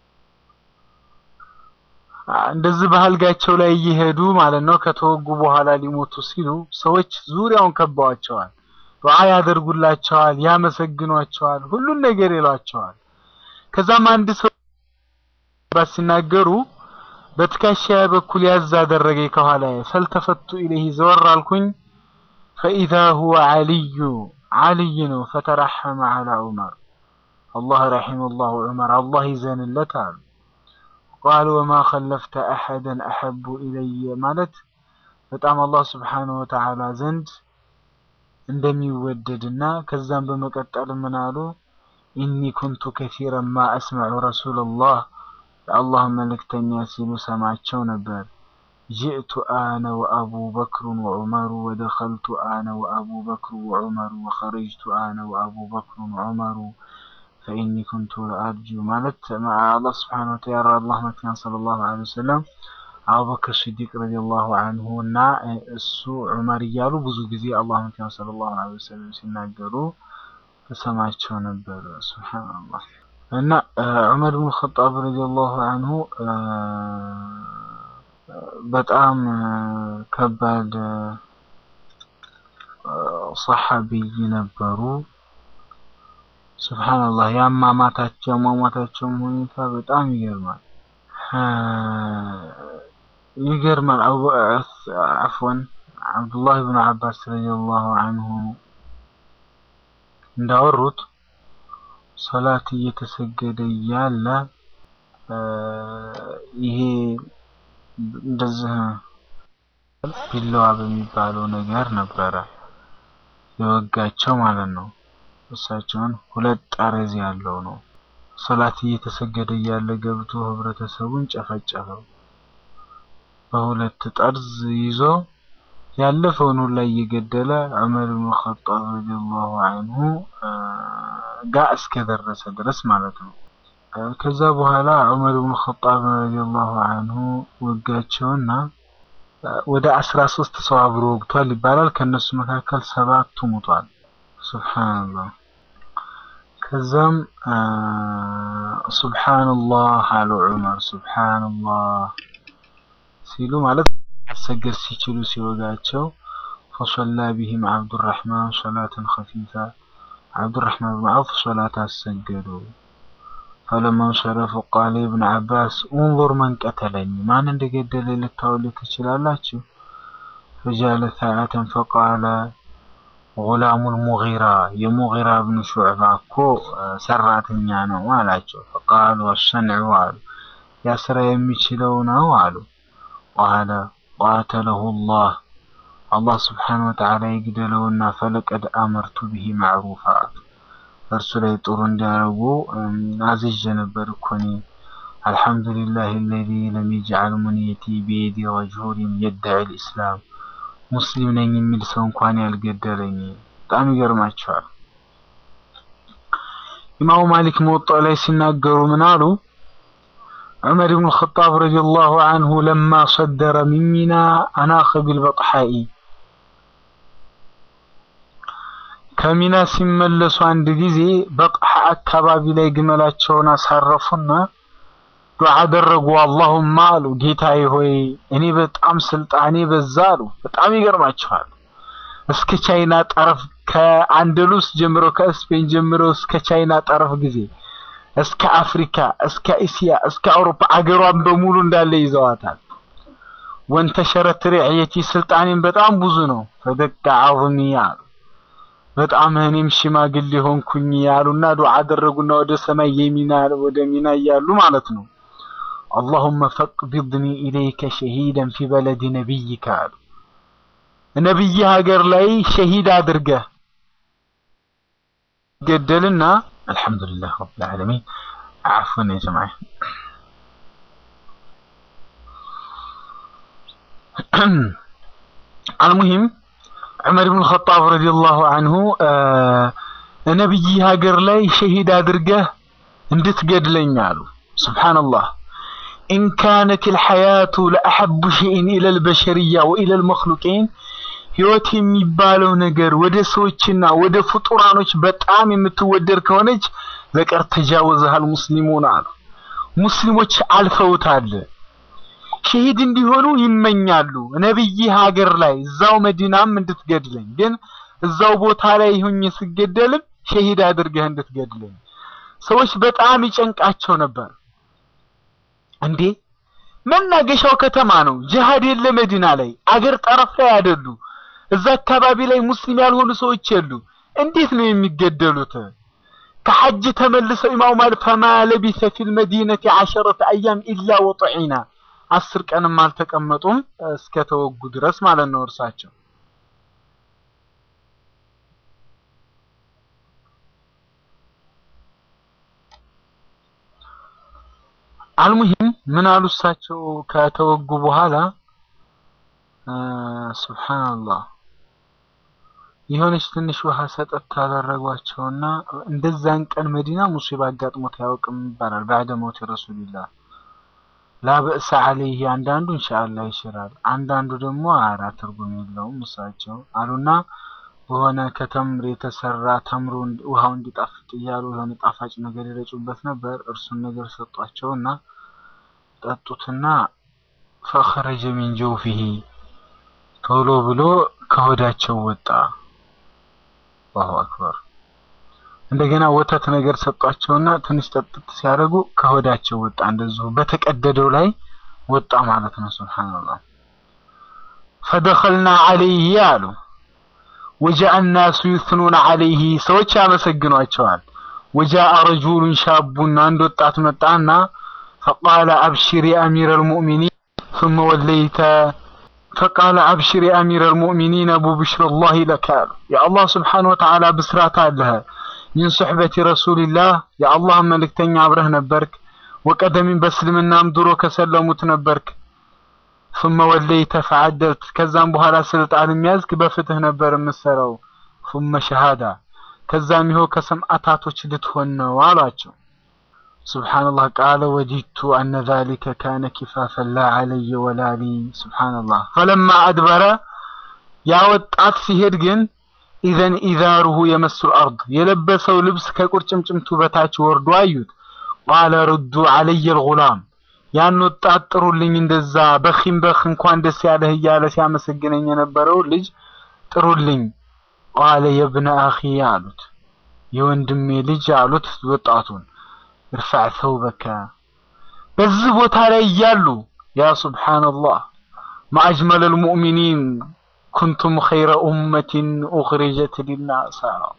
እንደዚህ በአልጋቸው ላይ እየሄዱ ማለት ነው። ከተወጉ በኋላ ሊሞቱ ሲሉ ሰዎች ዙሪያውን ከበዋቸዋል። ዱዓ ያደርጉላቸዋል፣ ያመሰግኗቸዋል፣ ሁሉን ነገር ይሏቸዋል። ከዛም አንድ ሰው ሲናገሩ በትከሻዬ በኩል ያዝ አደረገኝ ከኋላዬ። ፈልተፈቱ ኢለይህ ዘወር አልኩኝ። ፈኢዛ ሁወ ዓልዩ ዓልይ ነው። ፈተረሐመ ዐላ ዑመር አላህ ረሒመሁላሁ ዑመር አላህ ይዘንለት አሉ። ቃሉ ወማ ኸለፍተ አሐደን አሐቡ ኢለየ ማለት በጣም አላህ ስብሓነሁ ወተዓላ ዘንድ እንደሚወደድና ከዛም በመቀጠል ምን አሉ ኢኒ ኩንቱ ከሲረን ማ አስመዑ ረሱለላህ የአላህ መልእክተኛ ሲሉ ሰማቸው ነበር። ጅእቱ አነ ወአቡ በክሩን ወዑመሩ ወደኸልቱ አነ ወአቡ በክሩ ወዑመሩ ወኸረጅቱ አነ ወአቡ በክሩን ወዑመሩ ፈኢኒ ኩንቱ ለአርጁ ማለት አላህ ስብሓነሁ ወተዓላ አላህ መልእክተኛ ሰለላሁ ዐለይሂ ወሰለም አቡበክር ሲዲቅ ረዲየላሁ አንሁ እና እሱ ዑመር እያሉ ብዙ ጊዜ አላህ መልእክተኛ ሰለላሁ ዐለይሂ ወሰለም ሲናገሩ ተሰማቸው ነበር። ሱብሃንአላህ እና ዑመር ብን ኸጣብ ረዲየላሁ አንሁ በጣም ከባድ ሰሐቢይ ነበሩ። ሱብሃንአላህ የአሟሟታቸው የአሟሟታቸውም ሁኔታ በጣም ይገርማል። ይገርማል። አፍወን አብዱላህ ብን አባስ ረዲየላሁ አንሁ እንዳወሩት ሶላት እየተሰገደ እያለ ይሄ እንደዚህ ቢላዋ በሚባለው ነገር ነበረ የወጋቸው ማለት ነው። እሳቸውን ሁለት ጠረዝ ያለው ነው። ሶላት እየተሰገደ እያለ ገብቶ ህብረተሰቡን ጨፈጨፈው። በሁለት ጠርዝ ይዞ ያለፈውን ሁላ እየገደለ ዑመር ብን ኸጣብ ረዲየላሁ አንሁ ጋር እስከደረሰ ድረስ ማለት ነው። ከዛ በኋላ ዑመር ብን ኸጣብ ረዲየላሁ አንሁ ወጋቸውና ወደ አስራ ሶስት ሰው አብሮ ወግቷል ይባላል። ከነሱ መካከል ሰባቱ ሙቷል። ሱብሃንአላህ። ከዛም ሱብሃንአላህ አሉ ዑመር ሱብሃንአላህ ሲሉ ማለት አሰገድ ሲችሉ ሲወጋቸው ፈሰላ ቢሂም አብዱራህማን ሶላትን ኸፊፋ አብዱራህማን ብን ዐውፍ ሶላት አሰገዱ። ፈለማ እንሰረፉ ቃለ ኢብኑ ዐባስ ኡንዙር መን ቀተለኒ ማን እንደገደለ ልታውሉ ትችላላችሁ? ፈጃለ ሰዓተን ፈቃለ ጉላሙል ሙጊራ የሙጊራ ብኑ ሹዕባ እኮ ሰራተኛ ነው አላቸው። ፈቃሉ አሰንዑ አሉ ያ ስራ የሚችለው ነው አሉ። ቃለ ቃተለሁ ላህ አላህ ስብሓነሁ ወተዓላ ይግደለውና ፈለቀድ አመርቱ ብሂ ማዕሩፋ እርሱ ላይ ጥሩ እንዲያደርጉ አዝዤ ነበር እኮ እኔ። አልሐምዱሊላህ አለዚ ለም የጅዐል ሙንየቲ ቢየዲ ረጁሊን የድዒ ልእስላም ሙስሊም ነኝ የሚል ሰው እንኳን ያልገደለኝ። በጣም ይገርማቸዋል። ኢማሙ ማሊክ መወጣው ላይ ሲናገሩ ምን አሉ? ዑመር ብን ኸጣብ ረዲየላሁ አንሁ ለማ ሰደረ ሚን ሚና አናኸ ቢልበጥሓኢ ከሚና ሲመለሱ አንድ ጊዜ በጥሓ አካባቢ ላይ ግመላቸውን አሳረፉና ዱዓ አደረጉ። አላሁማ አሉ ጌታዬ ሆይ እኔ በጣም ስልጣኔ በዛ አሉ። በጣም ይገርማቸዋል። እስከ ቻይና ጠረፍ ከአንደሉስ ጀምሮ ከስፔን ጀምሮ እስከ ቻይና ጠረፍ ጊዜ እስከ አፍሪካ እስከ እስያ እስከ አውሮፓ አገሯን በሙሉ እንዳለ ይዘዋታል። ወንተሸረት ሪዕየቲ ስልጣኔም በጣም ብዙ ነው። ፈደቀ ዐظሚ አሉ በጣም እኔም ሽማግሌ ሆንኩኝ ያሉና ዱዓ አደረጉና ወደ ሰማይ የሚና ወደ ሚና እያሉ ማለት ነው። አላሁመ ፈቅቢድኒ ኢለይከ ሸሂደን ፊ በለድ ነቢይከ አሉ። ነቢይ ሀገር ላይ ሸሂድ አድርገህ ገደልና አልሐምዱሊላህ ረብል ዓለሚን አፍወን ያ ጀማዓ አልሙሂም ዑመር ብን ኸጣብ ረዲየላሁ አንሁ ነቢይ ሀገር ላይ ሸሂድ አድርገህ እንድትገድለኝ አሉ። ሱብሓነላህ ኢን ካነት ልሐያቱ ለአሐቡ ሸይን ኢለል በሸርያ ወኢለል መክሉቂን ህይወት የሚባለው ነገር ወደ ሰዎችና ወደ ፍጡራኖች በጣም የምትወደድ ከሆነች ለቀር ተጃወዘሃል ሙስሊሙን አሉ። ሙስሊሞች አልፈውታል። ሸሂድ እንዲሆኑ ይመኛሉ። ነብይ ሀገር ላይ እዛው መዲናም እንድትገድለኝ ግን እዛው ቦታ ላይ ሁኜ ስገደልም ሸሂድ አድርገህ እንድትገድለኝ። ሰዎች በጣም ይጨንቃቸው ነበር። እንዴ መናገሻው ከተማ ነው፣ ጅሃድ የለ መዲና ላይ አገር ጠረፍ ላይ አይደሉ፣ እዛ አካባቢ ላይ ሙስሊም ያልሆኑ ሰዎች የሉ። እንዴት ነው የሚገደሉት? ከሐጅ ተመልሰው ኢማሙ ማሊክ ፈማ ለቢሰ ፊል መዲነቲ ዐሸረተ አያም ኢላ ወጥዒና አስር ቀንም አልተቀመጡም እስከ ተወጉ ድረስ ማለት ነው እርሳቸው። አልሙሂም ምን አሉ እሳቸው ከተወጉ በኋላ ሱብሃንአላህ የሆነች ትንሽ ውሃ ሰጠት ታደረጓቸውና እንደዛን ቀን መዲና ሙሲባ አጋጥሞት አያውቅም ይባላል። ባዕደ ሞት ረሱልላህ ላበእሰ አለይህ አንዳንዱ ኢንሻአላህ ይሽራል፣ አንዳንዱ ደግሞ አራ ትርጉም የለውም እሳቸው አሉና በሆነ ከተምር የተሰራ ተምሮ ውሃው እንዲጣፍጥ እያሉ የሆነ ጣፋጭ ነገር ይረጩበት ነበር። እርሱን ነገር ሰጧቸውና ጠጡትና ፈኸረጀ ሚን ጀውፊሂ ቶሎ ብሎ ከሆዳቸው ወጣ። አላሁ አክበር። እንደገና ወተት ነገር ሰጧቸውና ትንሽ ጠጥት ሲያደርጉ ከሆዳቸው ወጣ። እንደዚሁ በተቀደደው ላይ ወጣ ማለት ነው። ሱብሃንአላህ ፈደኸልና ዐለይሂ አሉ ወጃአ ናሱ ዩስኑነ ዐለይሂ ሰዎች ያመሰግኗቸዋል። ወጃአ ረጁሉን ሻቡን አንድ ወጣት መጣና ፈቃለ አብሽር የአሚረ ልሙእሚኒን ثم ወለይተ ፈቃለ አብሽር የአሚረ ልሙእሚኒን አቡ ብሽረላሂ ለከ አሉ የአላህ ስብሓነ ወተዓላ ብስራት አለህ ሚን ሱሕበቲ ረሱልላህ የአላህ መልእክተኛ አብረህ ነበርክ። ወቀደሚን በእስልምናም ድሮ ከሰለሙት ነበርክ። ثم ወለይተ ፈዓደልት ከዛም በኋላ ስልጣን የሚያዝክ በፍትህ ነበር የምሰራው። ثم ሸሃዳ ከዛም ይኸው ከሰማዕታቶች ልትሆን ነው አሏቸው። ሱብሓነላህ ቃለ ወዲቱ አነ ዛሊከ ካነ ኪፋፈን ላ ዐለየ ወላ ሊ ሱብሓነላህ ፈለማ አድበረ ያ ወጣት ሲሄድ ግን ኢዘን ኢዛሩሁ የመስሉ አርድ የለበሰው ልብስ ከቁርጭምጭምቱ በታች ወርዶ አዩት። ቃለ ሩዱ ዐለየ ልጉላም ያን ወጣት ጥሩልኝ፣ እንደዛ በኺም በኽ እንኳን ደስ ያለህ እያለ ሲያመሰግነኝ የነበረው ልጅ ጥሩልኝ። ቃለ የብነ አኺ አሉት፣ የወንድሜ ልጅ አሉት ወጣቱን። እርፋዕ ሰውበከ በዚህ ቦታ ላይ እያሉ ያ ሱብሓነላህ ማአጅመለል ሙእሚኒን ኩንቱም ኸይረ ኡመቲን ኡኽሪጀት ሊናስ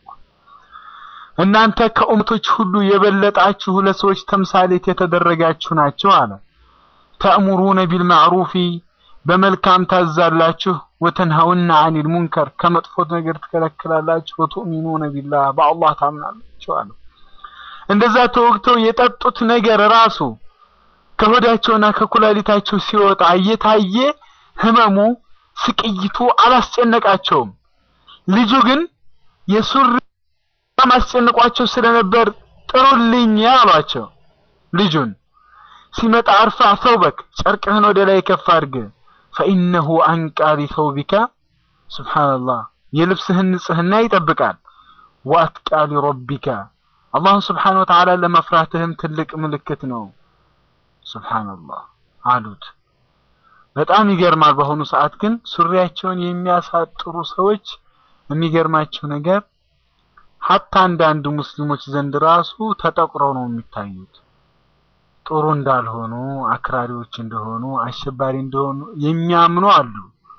እናንተ ከኡመቶች ሁሉ የበለጣችሁ ለሰዎች ተምሳሌት የተደረጋችሁ ናችሁ አለ። ተእሙሩነ ቢልማዕሩፊ በመልካም ታዛላችሁ፣ ወተንሀውና አኒል ሙንከር ከመጥፎት ነገር ትከለክላላችሁ፣ ወቱእሚኑነ ቢላህ በአላህ ታምናላችሁ አለ። እንደዛ ተወግተው የጠጡት ነገር ራሱ ከሆዳቸውና ከኩላሊታቸው ሲወጣ እየታየ ህመሙ ስቅይቱ አላስጨነቃቸውም። ልጁ ግን የሱሪ ማስጨንቋቸው ስለነበር ጥሩልኝ አሏቸው። ልጁን ሲመጣ አርፋ ሰውበክ ጨርቅህን ወደ ላይ ከፍ አድርግ ፈኢነሁ አንቃ ሊሰውቢካ ሱብሓነላህ የልብስህን ንጽህና ይጠብቃል። ወአትቃ ሊረቢካ አላህን ስብሓነ ወተዓላ ለመፍራትህም ትልቅ ምልክት ነው። ሱብሓነላህ አሉት። በጣም ይገርማል። በአሁኑ ሰዓት ግን ሱሪያቸውን የሚያሳጥሩ ሰዎች የሚገርማቸው ነገር ሀታ አንዳንድ ሙስሊሞች ዘንድ ራሱ ተጠቁረው ነው የሚታዩት። ጥሩ እንዳልሆኑ፣ አክራሪዎች እንደሆኑ፣ አሸባሪ እንደሆኑ የሚያምኑ አሉ።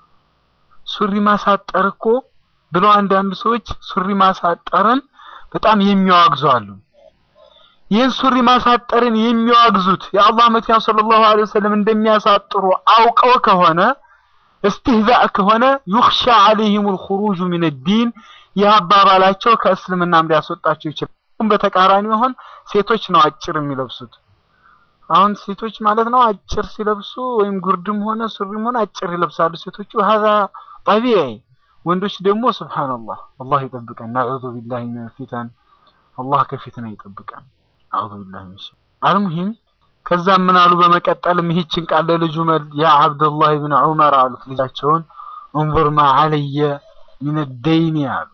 ሱሪ ማሳጠር እኮ ብለው አንዳንድ ሰዎች ሱሪ ማሳጠርን በጣም የሚያዋግዙ አሉ። ይህን ሱሪ ማሳጠርን የሚያዋግዙት የአላህ መልእክተኛ ሰለላሁ ዐለይሂ ወሰለም እንደሚያሳጥሩ አውቀው ከሆነ እስትህዛእ ከሆነ ዩኽሻ ዐለይሂሙል ኹሩጁ ሚነ ዲን ይህ አባባላቸው ከእስልምናም ሊያስወጣቸው ይችላል። በተቃራኒ ሆን ሴቶች ነው አጭር የሚለብሱት። አሁን ሴቶች ማለት ነው አጭር ሲለብሱ ወይም ጉርድም ሆነ ሱሪም ሆነ አጭር ይለብሳሉ ሴቶቹ። ሀዛ ጠቢዒ። ወንዶች ደግሞ ሱብሃንአላህ አላህ ይጠብቀን። ነዑዙ ቢላሂ ሚነል ፊተን አላህ ከፊትና ይጠብቀን። አዑዙ ቢላሂ ሚነሽ አልሙሂም ከዛም ምን አሉ በመቀጠልም ይህችን ቃል ለልጁ መል ያ አብደላህ ብን ዑመር አሉት ልጃቸውን እንظር ማ ዐለየ ሚነ ደይኒ አሉ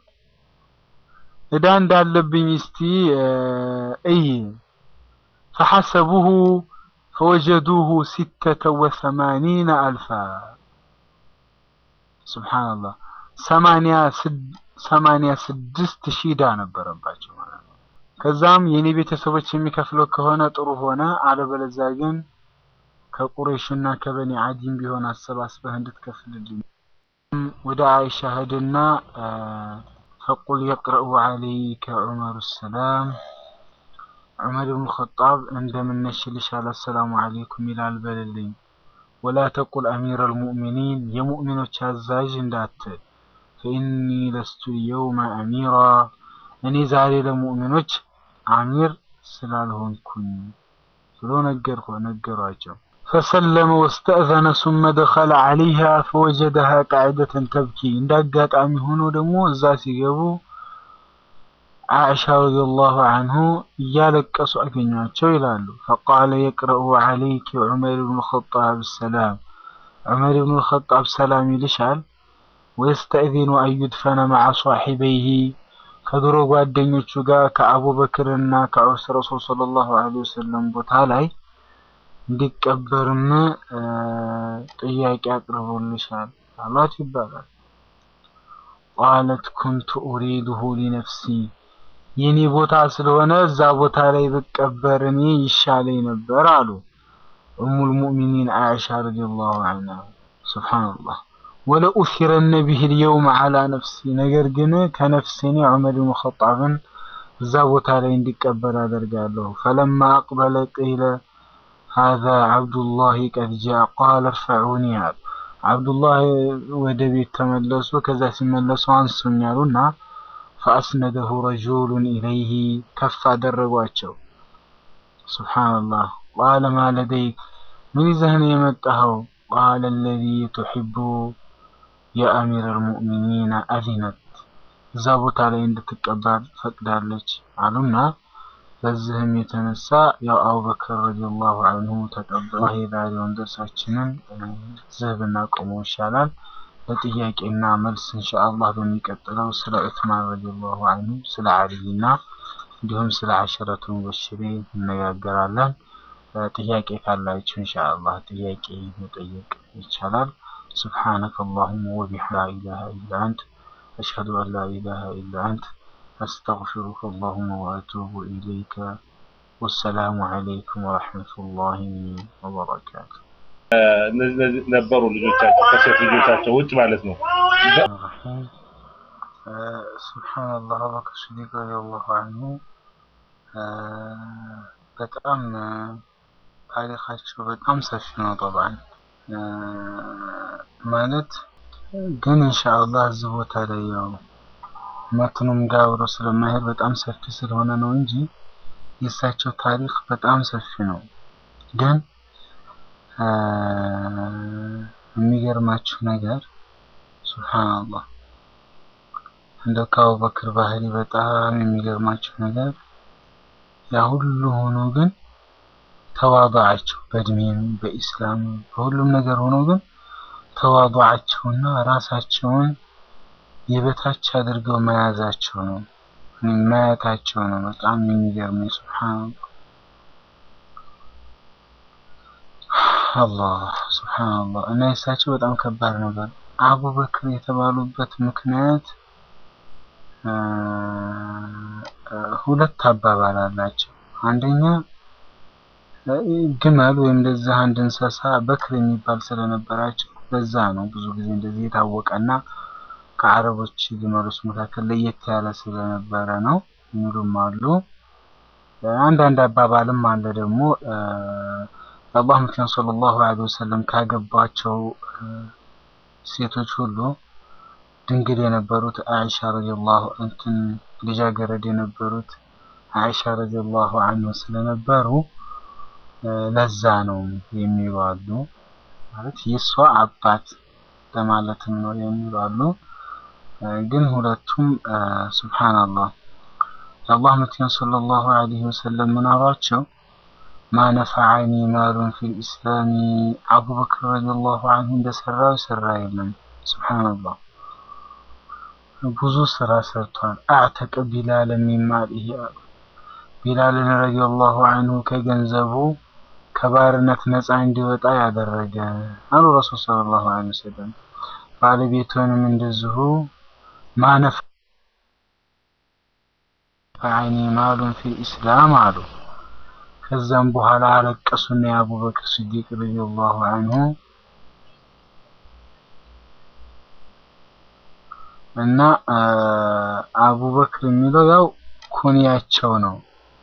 እዳ እንዳለብኝ እስቲ እይ ፈሐሰቡሁ ፈወጀዱሁ ሲተተ ወሰማኒነ አልፋ ሱብሓነላህ ሰማንያ ስድስት ሺህ ዕዳ ነበረባቸው ማለት ነው። ከዛም የኔ ቤተሰቦች የሚከፍለው ከሆነ ጥሩ ሆነ፣ አለበለዚያ ግን ከቁረይሽና ከበኒ አዲም ቢሆን አሰባስበህ እንድትከፍልልኝ ወደ አይሻ ሄድና ፈቁል የቅረኡ ዐለይከ ዑመሩ ሰላም ዑመር ብን ኸጣብ እንደምነሽልሻል አሰላሙ ዐለይኩም ይላል በልልኝ። ወላ ተቁል አሚር አልሙእሚኒን የሙእሚኖች አዛዥ እንዳትል ፈኢኒ ለስቱ የውመ አሚራ እኔ ዛሬ ለሙእሚኖች አሚር ስላልሆንኩኝ ብሎ ነገርኩ ነገሯቸው። ፈሰለመ ወስተእዘነ ሱመ ደኸለ ዐለይሃ ፈወጀደሃ ቃዒደተን ተብኪ እንደ አጋጣሚ ሆኖ ደግሞ እዛ ሲገቡ ዓኢሻ ረዲየላሁ አንሁ እያለቀሱ አገኟቸው ይላሉ። ፈቃለ የቅረኡ ዐለይኪ ዑመር ብኑ ኸጣብ ሰላም ዑመር ብኑ ኸጣብ ሰላም ይልሻል። ወየስተእዚኑ አዩድፈነ መዓ ሷሒበይሂ ከድሮ ጓደኞቹ ጋር ከአቡበክርና ከዑስ ረሱል ሰለላሁ ዐለይሂ ወሰለም ቦታ ላይ እንዲቀበርም ጥያቄ አቅርቦልሻል አሏት ይባላል። ቃለት ኩንቱ ኡሪዱሁ ሊነፍሲ የኔ ቦታ ስለሆነ እዛ ቦታ ላይ ብቀበር እኔ ይሻለኝ ነበር አሉ ኡሙል ሙእሚኒን አይሻ ረዲየላሁ ዐንሃ። ሱብሃንአላህ ወለኡሲረነ ቢሂ ልየውም ዐላ ነፍሲ ነገር ግን ከነፍሴ እኔ ዑመር ብን ኸጣብን እዛ ቦታ ላይ እንዲቀበር አደርጋለሁ። ፈለማ አቅበለ ቂለ ሀዛ ዓብዱላህ ቀድ ጃ ቃለ እርፈዑኒ አሉ። ዓብዱላህ ወደ ቤት ተመለሱ። ከዛ ሲመለሱ አንሱኝ አሉና ፈአስነደሁ ረጁሉን ኢለይሂ ከፍ አደረጓቸው። ሱብሓነላህ ቃለ ማ ለደይክ ምን ይዘህ ነው የመጣኸው? ቃለ አለዚ ቱሒቡ የአሚር አልሙእሚኒን አዚነት እዛ ቦታ ላይ እንድትቀበር ፈቅዳለች አሉና በዚህም የተነሳ ያው አቡበክር ረዲየላሁ ዐንሁ ተቀበለ። የዛሬውን ደርሳችንን እዚህ ብናቆመው ይሻላል። ለጥያቄና መልስ ኢንሻአላህ በሚቀጥለው ስለ ዑስማን ረዲየላሁ ዐንሁ ስለ አልይና እንዲሁም ስለ አሸረቱ ሙበሽሪን እነጋገራለን። ጥያቄ ካላችሁ ኢንሻአላህ ጥያቄ መጠየቅ ይቻላል። سبحانك اللهم وبحمدك لا إله إلا أنت أشهد أن لا إله إلا أنت أستغفرك اللهم وأتوب إليك والسلام عليكم ورحمة الله وبركاته እነዚህ ነበሩ ልጆቻቸው ከሴት ልጆቻቸው ውጭ ማለት ነው። ሱብሓነላህ አቡበክር ሲዲቅ ረዲየላሁ አንሁ በጣም ታሪካቸው በጣም ሰፊ ነው። ጠብዓን ማለት ግን ኢንሻአላህ እዚህ ቦታ ላይ ያው መትኑም ጋር አብሮ ስለማይሄድ በጣም ሰፊ ስለሆነ ነው እንጂ የእሳቸው ታሪክ በጣም ሰፊ ነው። ግን የሚገርማችሁ ነገር ሱብሃንአላህ እንደው ከአቡበክር ባህሪ በጣም የሚገርማችሁ ነገር ያ ሁሉ ሆኖ ግን ተዋضعቸው በእድሜም በኢስላም በሁሉም ነገር ሆኖ ግን ተዋضعቸውና ራሳቸውን የበታች አድርገው መያዛቸው ነው ማየታቸው ነው በጣም የሚገርመኝ። ሱብሃንአላህ አላህ ሱብሃንአላህ እና የእሳቸው በጣም ከባድ ነበር። አቡበክር የተባሉበት ምክንያት ሁለት አባባል አላቸው። አንደኛ ግመል ወይም እንደዛ አንድ እንስሳ በክር የሚባል ስለነበራቸው በዛ ነው ብዙ ጊዜ እንደዚህ የታወቀና ከአረቦች ግመሎች መካከል ለየት ያለ ስለነበረ ነው የሚሉም አሉ። አንዳንድ አባባልም አለ ደግሞ የአላህ መልእክተኛ ሰለላሁ ዐለይሂ ወሰለም ካገቧቸው ሴቶች ሁሉ ድንግል የነበሩት አይሻ ረዲየላሁ እንትን ልጃገረድ የነበሩት አይሻ ረዲየላሁ ዐንሁ ስለነበሩ ለዛ ነው የሚሉ አሉ። ማለት የእሷ አባት ለማለትም ነው የሚሉ አሉ። ግን ሁለቱም ሱብሃንአላህ የአላህ መልእክተኛ ሰለላሁ ዐለይሂ ወሰለም ምን አሏቸው? ማ ነፈዐኒ ማሉን ፊል ኢስላሚ አቡበክር ረዲየላሁ ዐንሁ እንደሰራው የሰራ የለም። ሱብሃንአላህ ብዙ ስራ ሰርቷል። አዕተቀ ቢላል ሚን ማሊሂ አሉ። ቢላልን ረዲየላሁ ዐንሁ ከገንዘቡ ከባርነት ነፃ እንዲወጣ ያደረገ አሉ ረሱል ሰለላሁ ዐለይሂ ወሰለም። ባለቤቱንም እንደዚሁ ማነፍ ፈዐኒ ማሉን ፊል ኢስላም አሉ። ከዛም በኋላ አለቀሱና የአቡበክር ሲዲቅ ረዲየላሁ ዐንሁ እና አቡበክር የሚለው ያው ኩንያቸው ነው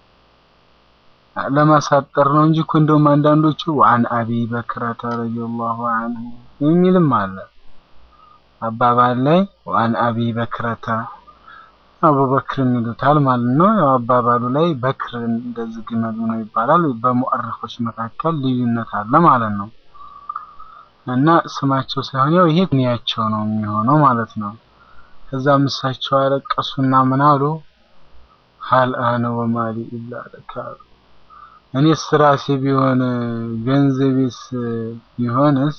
ለማሳጠር ነው እንጂ እኮ እንደውም አንዳንዶቹ አን አቢ በክረተ ረዲየላሁ ዐንሁ የሚልም አለ አባባል ላይ አን አቢ በክረተ አቡበክር የሚሉታል ማለት ነው። ያው አባባሉ ላይ በክር እንደዚህ ግመሉ ነው ይባላል። በሙአሪኾች መካከል ልዩነት አለ ማለት ነው። እና ስማቸው ሳይሆን ያው ይሄ ኩንያቸው ነው የሚሆነው ማለት ነው። ከዛም እሳቸው አለቀሱና ምን አሉ? ሀል አነ ወማሊ ኢላ ለከ እኔስ ራሴ ቢሆን ገንዘቤስ ቢሆንስ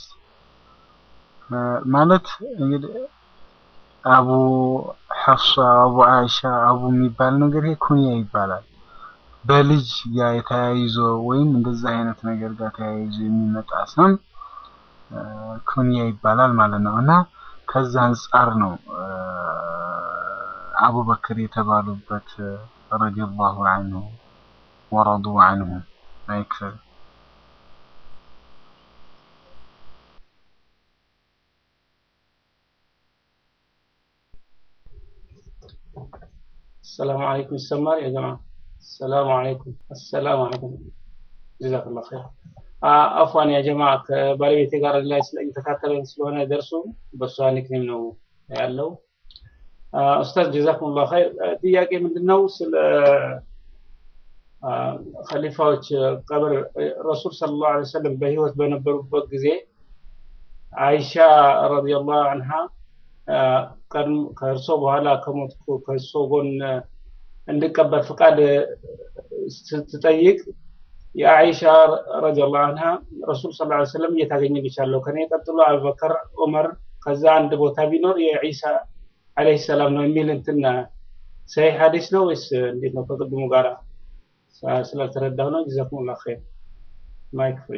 ማለት እንግዲህ አቡ ሐፍሳ አቡ አይሻ አቡ የሚባል ነገር ይሄ ኩንያ ይባላል። በልጅ ጋር የተያይዞ ወይም እንደዛ አይነት ነገር ጋር ተያይዞ የሚመጣ ስም ኩንያ ይባላል ማለት ነው እና ከዛ አንጻር ነው አቡበክር የተባሉበት ረዲየላሁ ዐንሁ ወረዱ ዐንሁ አይክፈል السلام عليكم ይሰማል يا جماعة السلام عليكم السلام عليكم جزاك الله خير አፏን ያ ጀማ ከባለቤቴ ጋር ላይ እየተካተለን ስለሆነ ደርሱ በእሷ ኒክኔም ነው ያለው። ኡስታዝ ጀዛኩሙላህ ኸይር። ጥያቄ ምንድነው ስለ ኸሊፋዎች ቀብር ረሱል ሰለላሁ ዐለይሂ ወሰለም በህይወት በነበሩበት ጊዜ አይሻ ረዲየላሁ ዐንሃ ከእርሶ በኋላ ከሞትኩ ከእርሶ ጎን እንድቀበል ፍቃድ ስትጠይቅ የአይሻ ረዲየላሁ ዐንሃ ረሱል ሰለላሁ ዐለይሂ ወሰለም እየታገኘልሻለሁ ከኔ ቀጥሎ አቡበከር፣ ዑመር ከዛ አንድ ቦታ ቢኖር የዒሳ አለይሂ ሰላም ነው የሚል እንትን ሰሂህ ሐዲስ ነው ወይስ እንዴት ነው? ከቅድሙ ጋራ ስላልተረዳሁ ነው። ጀዛኩሙላህ ኸይር። ማይክ ፍሪ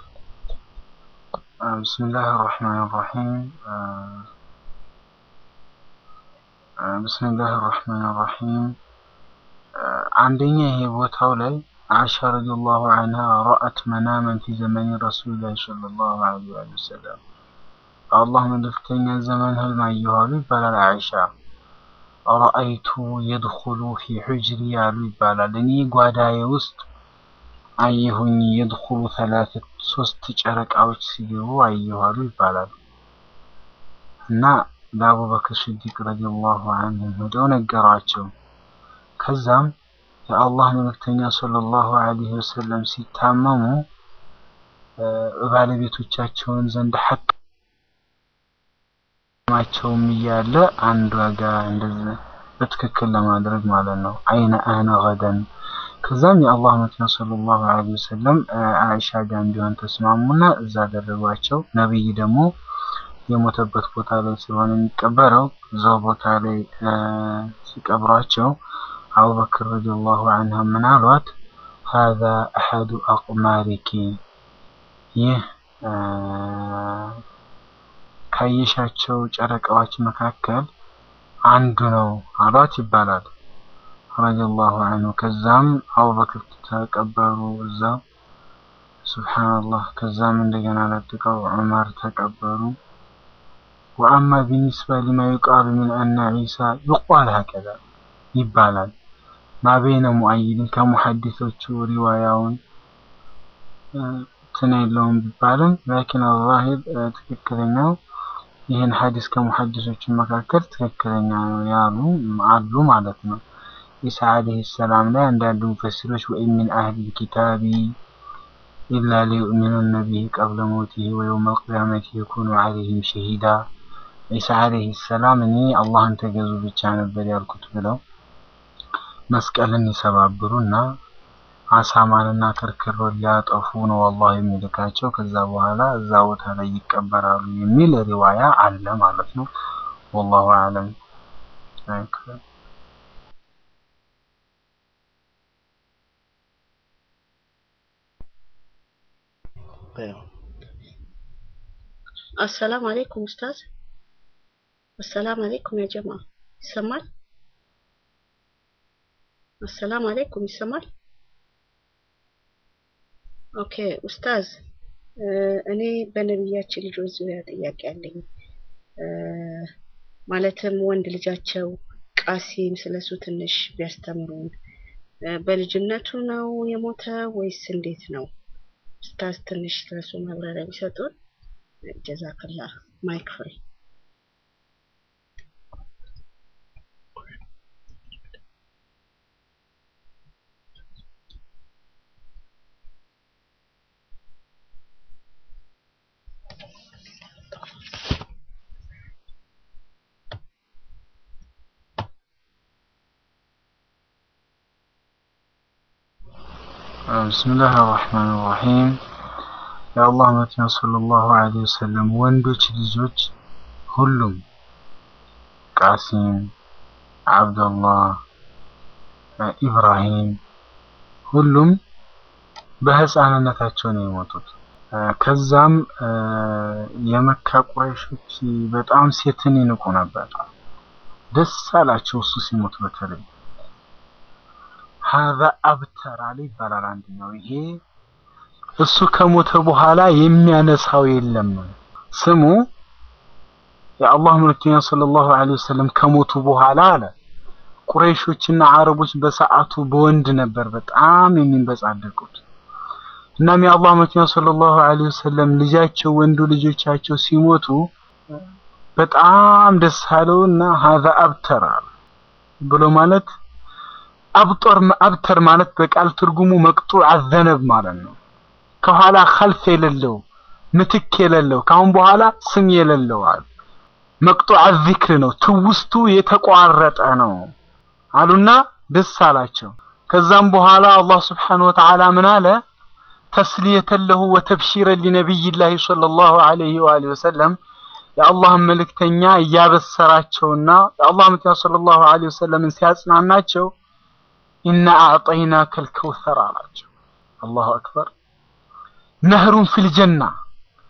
بسم الله الرحمن الرحيم ብስሚላህ ራህማን ራሒም አንደኛ ይሄ ቦታው ላይ አይሻ ረዲየላሁ ዐንሃ ረአት መናመን ፊ ዘመኒ ረሱሊላህ ሰለላሁ ዐለይሂ ወሰለም በአላህ መልእክተኛ ዘመን ህልም አየሁ አሉ ይባላል። አይሻ ረአይቱ የድኹሉ ፊ ሑጅሪ አሉ ይባላል። እኔ ጓዳዬ ውስጥ አየሁኝ የድኹሉ ተላተት ሶስት ጨረቃዎች ሲገቡ አየሁ አሉ ይባላል እና ለአቡበክር ስዲቅ ረዲየላሁ ዐንሁ ሄደው ነገሯቸው። ከዛም የአላህ መልእክተኛ ሰለላሁ ዐለይሂ ወሰለም ሲታመሙ ባለቤቶቻቸውን ዘንድ ሐቅ ማቸውም እያለ አንዷ ጋር እንደዚህ በትክክል ለማድረግ ማለት ነው። አይነ አነ ገደን ከዛም የአላህ መልእክተኛ ሰለላሁ ዐለይሂ ወሰለም አይሻ ጋር እንዲሆን ተስማሙና እዛ አደረጓቸው። ነብይ ደግሞ የሞተበት ቦታ ላይ ስለሆነ የሚቀበረው እዛው ቦታ ላይ ሲቀብሯቸው አቡበክር ረዲየላሁ ዐንሁ ምን አሏት? ሀዛ አሐዱ አቅማሪኪ ይህ ካየሻቸው ጨረቃዎች መካከል አንዱ ነው አሏት ይባላል ረዲየላሁ ዐንሁ። ከዛም አቡበክር ተቀበሩ እዛው ሱብሓነላህ። ከዛም እንደገና ለጥቀው ዑመር ተቀበሩ። ወአማ ቢኒስባ ሊማ ዩቃሉ ሚን አነ ዒሳ ዩቃል ሀከዛ ይባላል ማበይነ ሙአይድን ከሙሐዲሶቹ ሪዋያውን እንትን የለውም ቢባልም ላኪን አዛሂር ትክክለኛው ይህን ሐዲስ ከሙሐዲሶቹ መካከል ትክክለኛ ነው ያሉ አሉ ማለት ነው። ኢሳ ዓለይሂ ሰላም ላይ አንዳንድ ሙፈሲሮች ወኢን ሚን አህሊል ኪታቢ ኢላ ሊዩእሚኑነ ቢሂ ቀብለ ሞቲሂ ወየውመል ቂያመቲ የኩኑ ዐለይሂም ሸሂዳ ኢሳ ዓለይሂ ሰላም እኔ አላህን ተገዙ ብቻ ነበር ያልኩት ብለው መስቀልን ይሰባብሩና አሳማንና ክርክሮን ሊያጠፉ ነው አላህ የሚልካቸው። ከዛ በኋላ እዛ ቦታ ላይ ይቀበራሉ የሚል ሪዋያ አለ ማለት ነው። ወላሁ አለም። አሰላም አለይኩም ኡስታዝ። አሰላም አለይኩም ያ ጀማ ይሰማል? አሰላም አለይኩም ይሰማል? ኦኬ ኡስታዝ፣ እኔ በነቢያችን ልጆች ዙሪያ ጥያቄ አለኝ። ማለትም ወንድ ልጃቸው ቃሲም ስለሱ ትንሽ ቢያስተምሩን። በልጅነቱ ነው የሞተ ወይስ እንዴት ነው? ኡስታዝ ትንሽ ስለሱ ማብራሪያ ቢሰጡን። ጀዛክላ ማይክ ፍሪ። ብስምላህ አራሕማን ራሒም የአላህ መልእክተኛ ሰለላሁ ዐለይሂ ወሰለም ወንዶች ልጆች ሁሉም ቃሲም፣ አብደላህ፣ ኢብራሂም ሁሉም በህፃንነታቸው ነው የሞቱት። ከዛም የመካ ቁረይሾች በጣም ሴትን ይንቁ ነበር። ደስ አላቸው እሱ ሲሞት በተለይ ሀዛ አብተር አለ ይባላል። አንደኛው ይሄ እሱ ከሞተ በኋላ የሚያነሳው የለም ስሙ የአላህ መልእክተኛ ሰለላሁ ዐለይሂ ወሰለም ከሞቱ በኋላ አለ ቁረይሾችና አረቦች በሰዓቱ በወንድ ነበር በጣም የሚንበጻደቁት። እናም የአላህ መልእክተኛ ሰለላሁ ዐለይሂ ወሰለም ልጃቸው ወንዱ ልጆቻቸው ሲሞቱ በጣም ደስ አለውና ሀዛ አብተር አለ ብሎ ማለት አብጦር አብተር ማለት በቃል ትርጉሙ መቅጡዕ አዘነብ ማለት ነው። ከኋላ ኸልፍ የሌለው ምትክ የሌለው ካሁን በኋላ ስም የሌለው አሉ። መቅጡዕ ዚክር ነው፣ ትውስቱ የተቋረጠ ነው አሉና ደስ አላቸው። ከዛም በኋላ አላህ ስብሓነሁ ወተዓላ ምን አለ? ተስሊየተን ለሁ ወተብሺረን ሊነቢይላሂ ሰለላሁ ዐለይሂ ወአሊሂ ወሰለም የአላህን መልእክተኛ እያበሰራቸውና የአላህ መልእክተኛ ሰለላሁ ዐለይሂ ወሰለምን ሲያጽናናቸው ኢና አዕጠይናከል ከውሰር አላቸው። አላሁ አክበር ነህሩን ፊል ጀና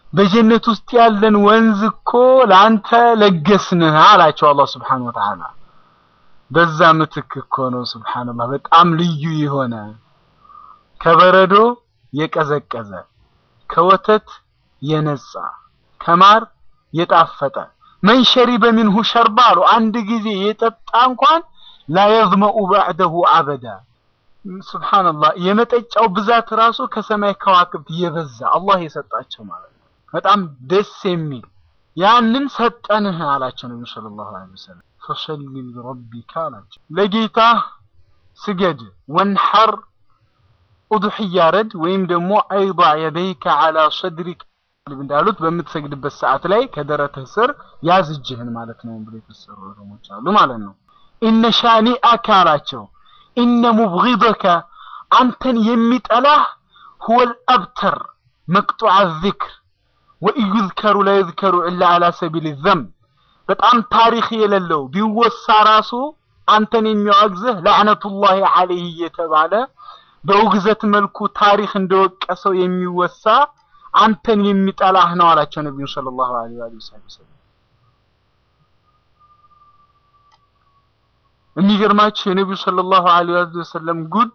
በጀነት ውስጥ ያለን ወንዝ እኮ ለአንተ ለገስንህ አላቸው አላህ ስብሓን ወተዓላ። በዛ ምትክ እኮ ነው ስብሓንላህ በጣም ልዩ የሆነ ከበረዶ የቀዘቀዘ ከወተት የነጻ ከማር የጣፈጠ መን ሸሪበ ሚንሁ ሸርባ አሉ አንድ ጊዜ የጠጣ እንኳን ላ የዝመኡ ባዕደሁ አበዳ ስብሓንላህ የመጠጫው ብዛት ራሱ ከሰማይ ከዋክብት የበዛ አላህ የሰጣቸው ማለት ነው። በጣም ደስ የሚል ያንን ሰጠንህ አላቸው ነቢ ሰለላሁ ዐለይሂ ወሰለም። ፈሰሊ ሊረቢካ አላቸው ለጌታ ስገድ፣ ወንሐር ኡድሕያ ረድ ወይም ደግሞ አይዳ የደይከ ዐላ ሰድሪክ እንዳሉት በምትሰግድበት ሰዓት ላይ ከደረትህ ስር ያዝ እጅህን ማለት ነው ብሎ የተሰሩ ዑለሞች አሉ ማለት ነው። ኢነ ሻኒአከ አላቸው ኢነ ሙብጊደከ አንተን የሚጠላህ ሁወል አብተር መቅጡዐ ዚክር ወኢዩዝከሩ ላ ዩዝከሩ ኢላ ዐላ ሰቢል ዘንብ በጣም ታሪክ የሌለው ቢወሳ ራሱ አንተን የሚዋግዝህ ለዕነቱላሂ ዐለይህ እየተባለ በውግዘት መልኩ ታሪክ እንደወቀሰው የሚወሳ አንተን የሚጠላህ ነው አላቸው ነቢዩ ሰለላሁ ዐለይሂ ወሰለም። የሚገርማችሁ የነቢዩ ሰለላሁ ዐለይሂ ወሰለም ጉድ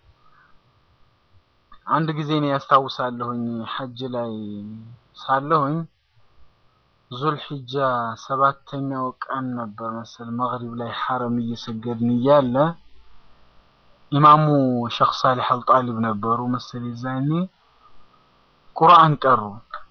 አንድ ጊዜ እኔ ያስታውሳለሁኝ ሐጅ ላይ ሳለሁኝ ዙልሒጃ ሰባተኛው ቀን ነበር መሰል መግሪብ ላይ ሐረም እየሰገድን እያለ ኢማሙ ሸኽ ሳሊሕ አልጣሊብ ነበሩ መሰል ይዛኔ ቁርአን ቀሩ።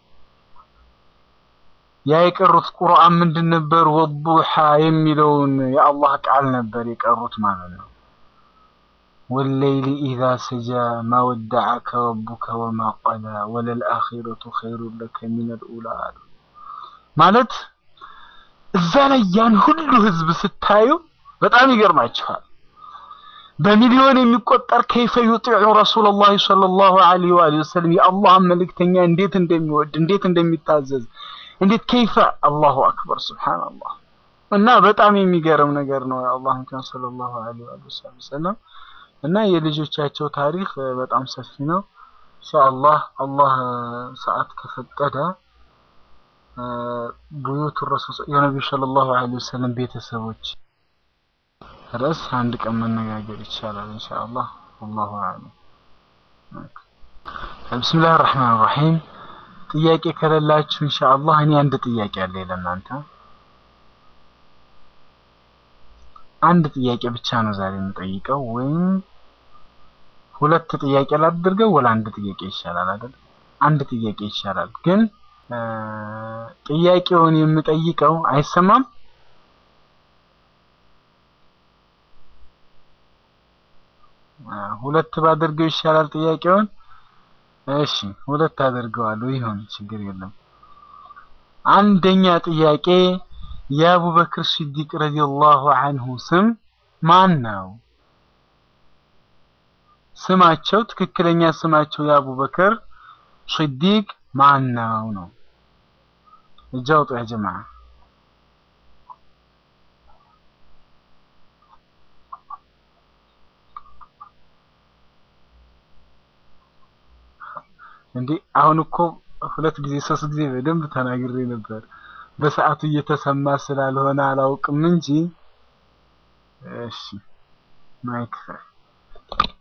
ያ የቀሩት ቁርአን ምንድን ነበር? ወዱሓ የሚለውን የአላህ ቃል ነበር የቀሩት ማለት ነው። ወለይሊ ኢዛ ሰጃ ማ ወደዐከ ረቡከ ወማ ቀላ ወለልአኺረቱ ኸይሩን ለከ ሚነል ኡላ አሉ። ማለት እዛ ላይ ያን ሁሉ ህዝብ ስታዩ በጣም ይገርማችኋል። በሚሊዮን የሚቆጠር ከይፈ ዩጢዑ ረሱለላሂ ሰለላሁ ዐለይሂ ወሰለም የአላህን መልእክተኛ እንዴት እንደሚወድ እንዴት እንደሚታዘዝ እንዴት ከይፈ አላሁ አክበር ሱብሃንአላህ። እና በጣም የሚገርም ነገር ነው የአላህ መልእክተኛ ሰለላሁ ዐለይሂ ወሰለም እና የልጆቻቸው ታሪክ በጣም ሰፊ ነው። ኢንሻአላህ አላህ ሰዓት ከፈቀደ ቡዩቱ ረሱል የነቢዩ ሰለላሁ ዐለይሂ ወሰለም ቤተሰቦች ርዕስ አንድ ቀን መነጋገር ይቻላል ኢንሻአላህ። ወላሁ አዕለም። ብስሚላህ ራህማን ራሂም። ጥያቄ ከሌላችሁ ኢንሻአላህ እኔ አንድ ጥያቄ አለ ለእናንተ። አንድ ጥያቄ ብቻ ነው ዛሬ የምጠይቀው፣ ወይም ሁለት ጥያቄ ላድርገው ወላ አንድ ጥያቄ ይሻላል አይደል? አንድ ጥያቄ ይሻላል። ግን ጥያቄውን የምጠይቀው አይሰማም ሁለት ባደርገው ይሻላል ጥያቄውን። እሺ ሁለት አደርገዋለሁ። ይሁን ችግር የለም። አንደኛ ጥያቄ የአቡበክር ሲዲቅ ረዲየላሁ አንሁ ስም ማን ነው? ስማቸው ትክክለኛ ስማቸው የአቡበክር ሲዲቅ ማን ነው ነው? እጅ አውጡ ያ ጀማዓ። እንዴ አሁን እኮ ሁለት ጊዜ ሶስት ጊዜ በደንብ ተናግሬ ነበር። በሰዓቱ እየተሰማ ስላልሆነ አላውቅም እንጂ እሺ ማይክ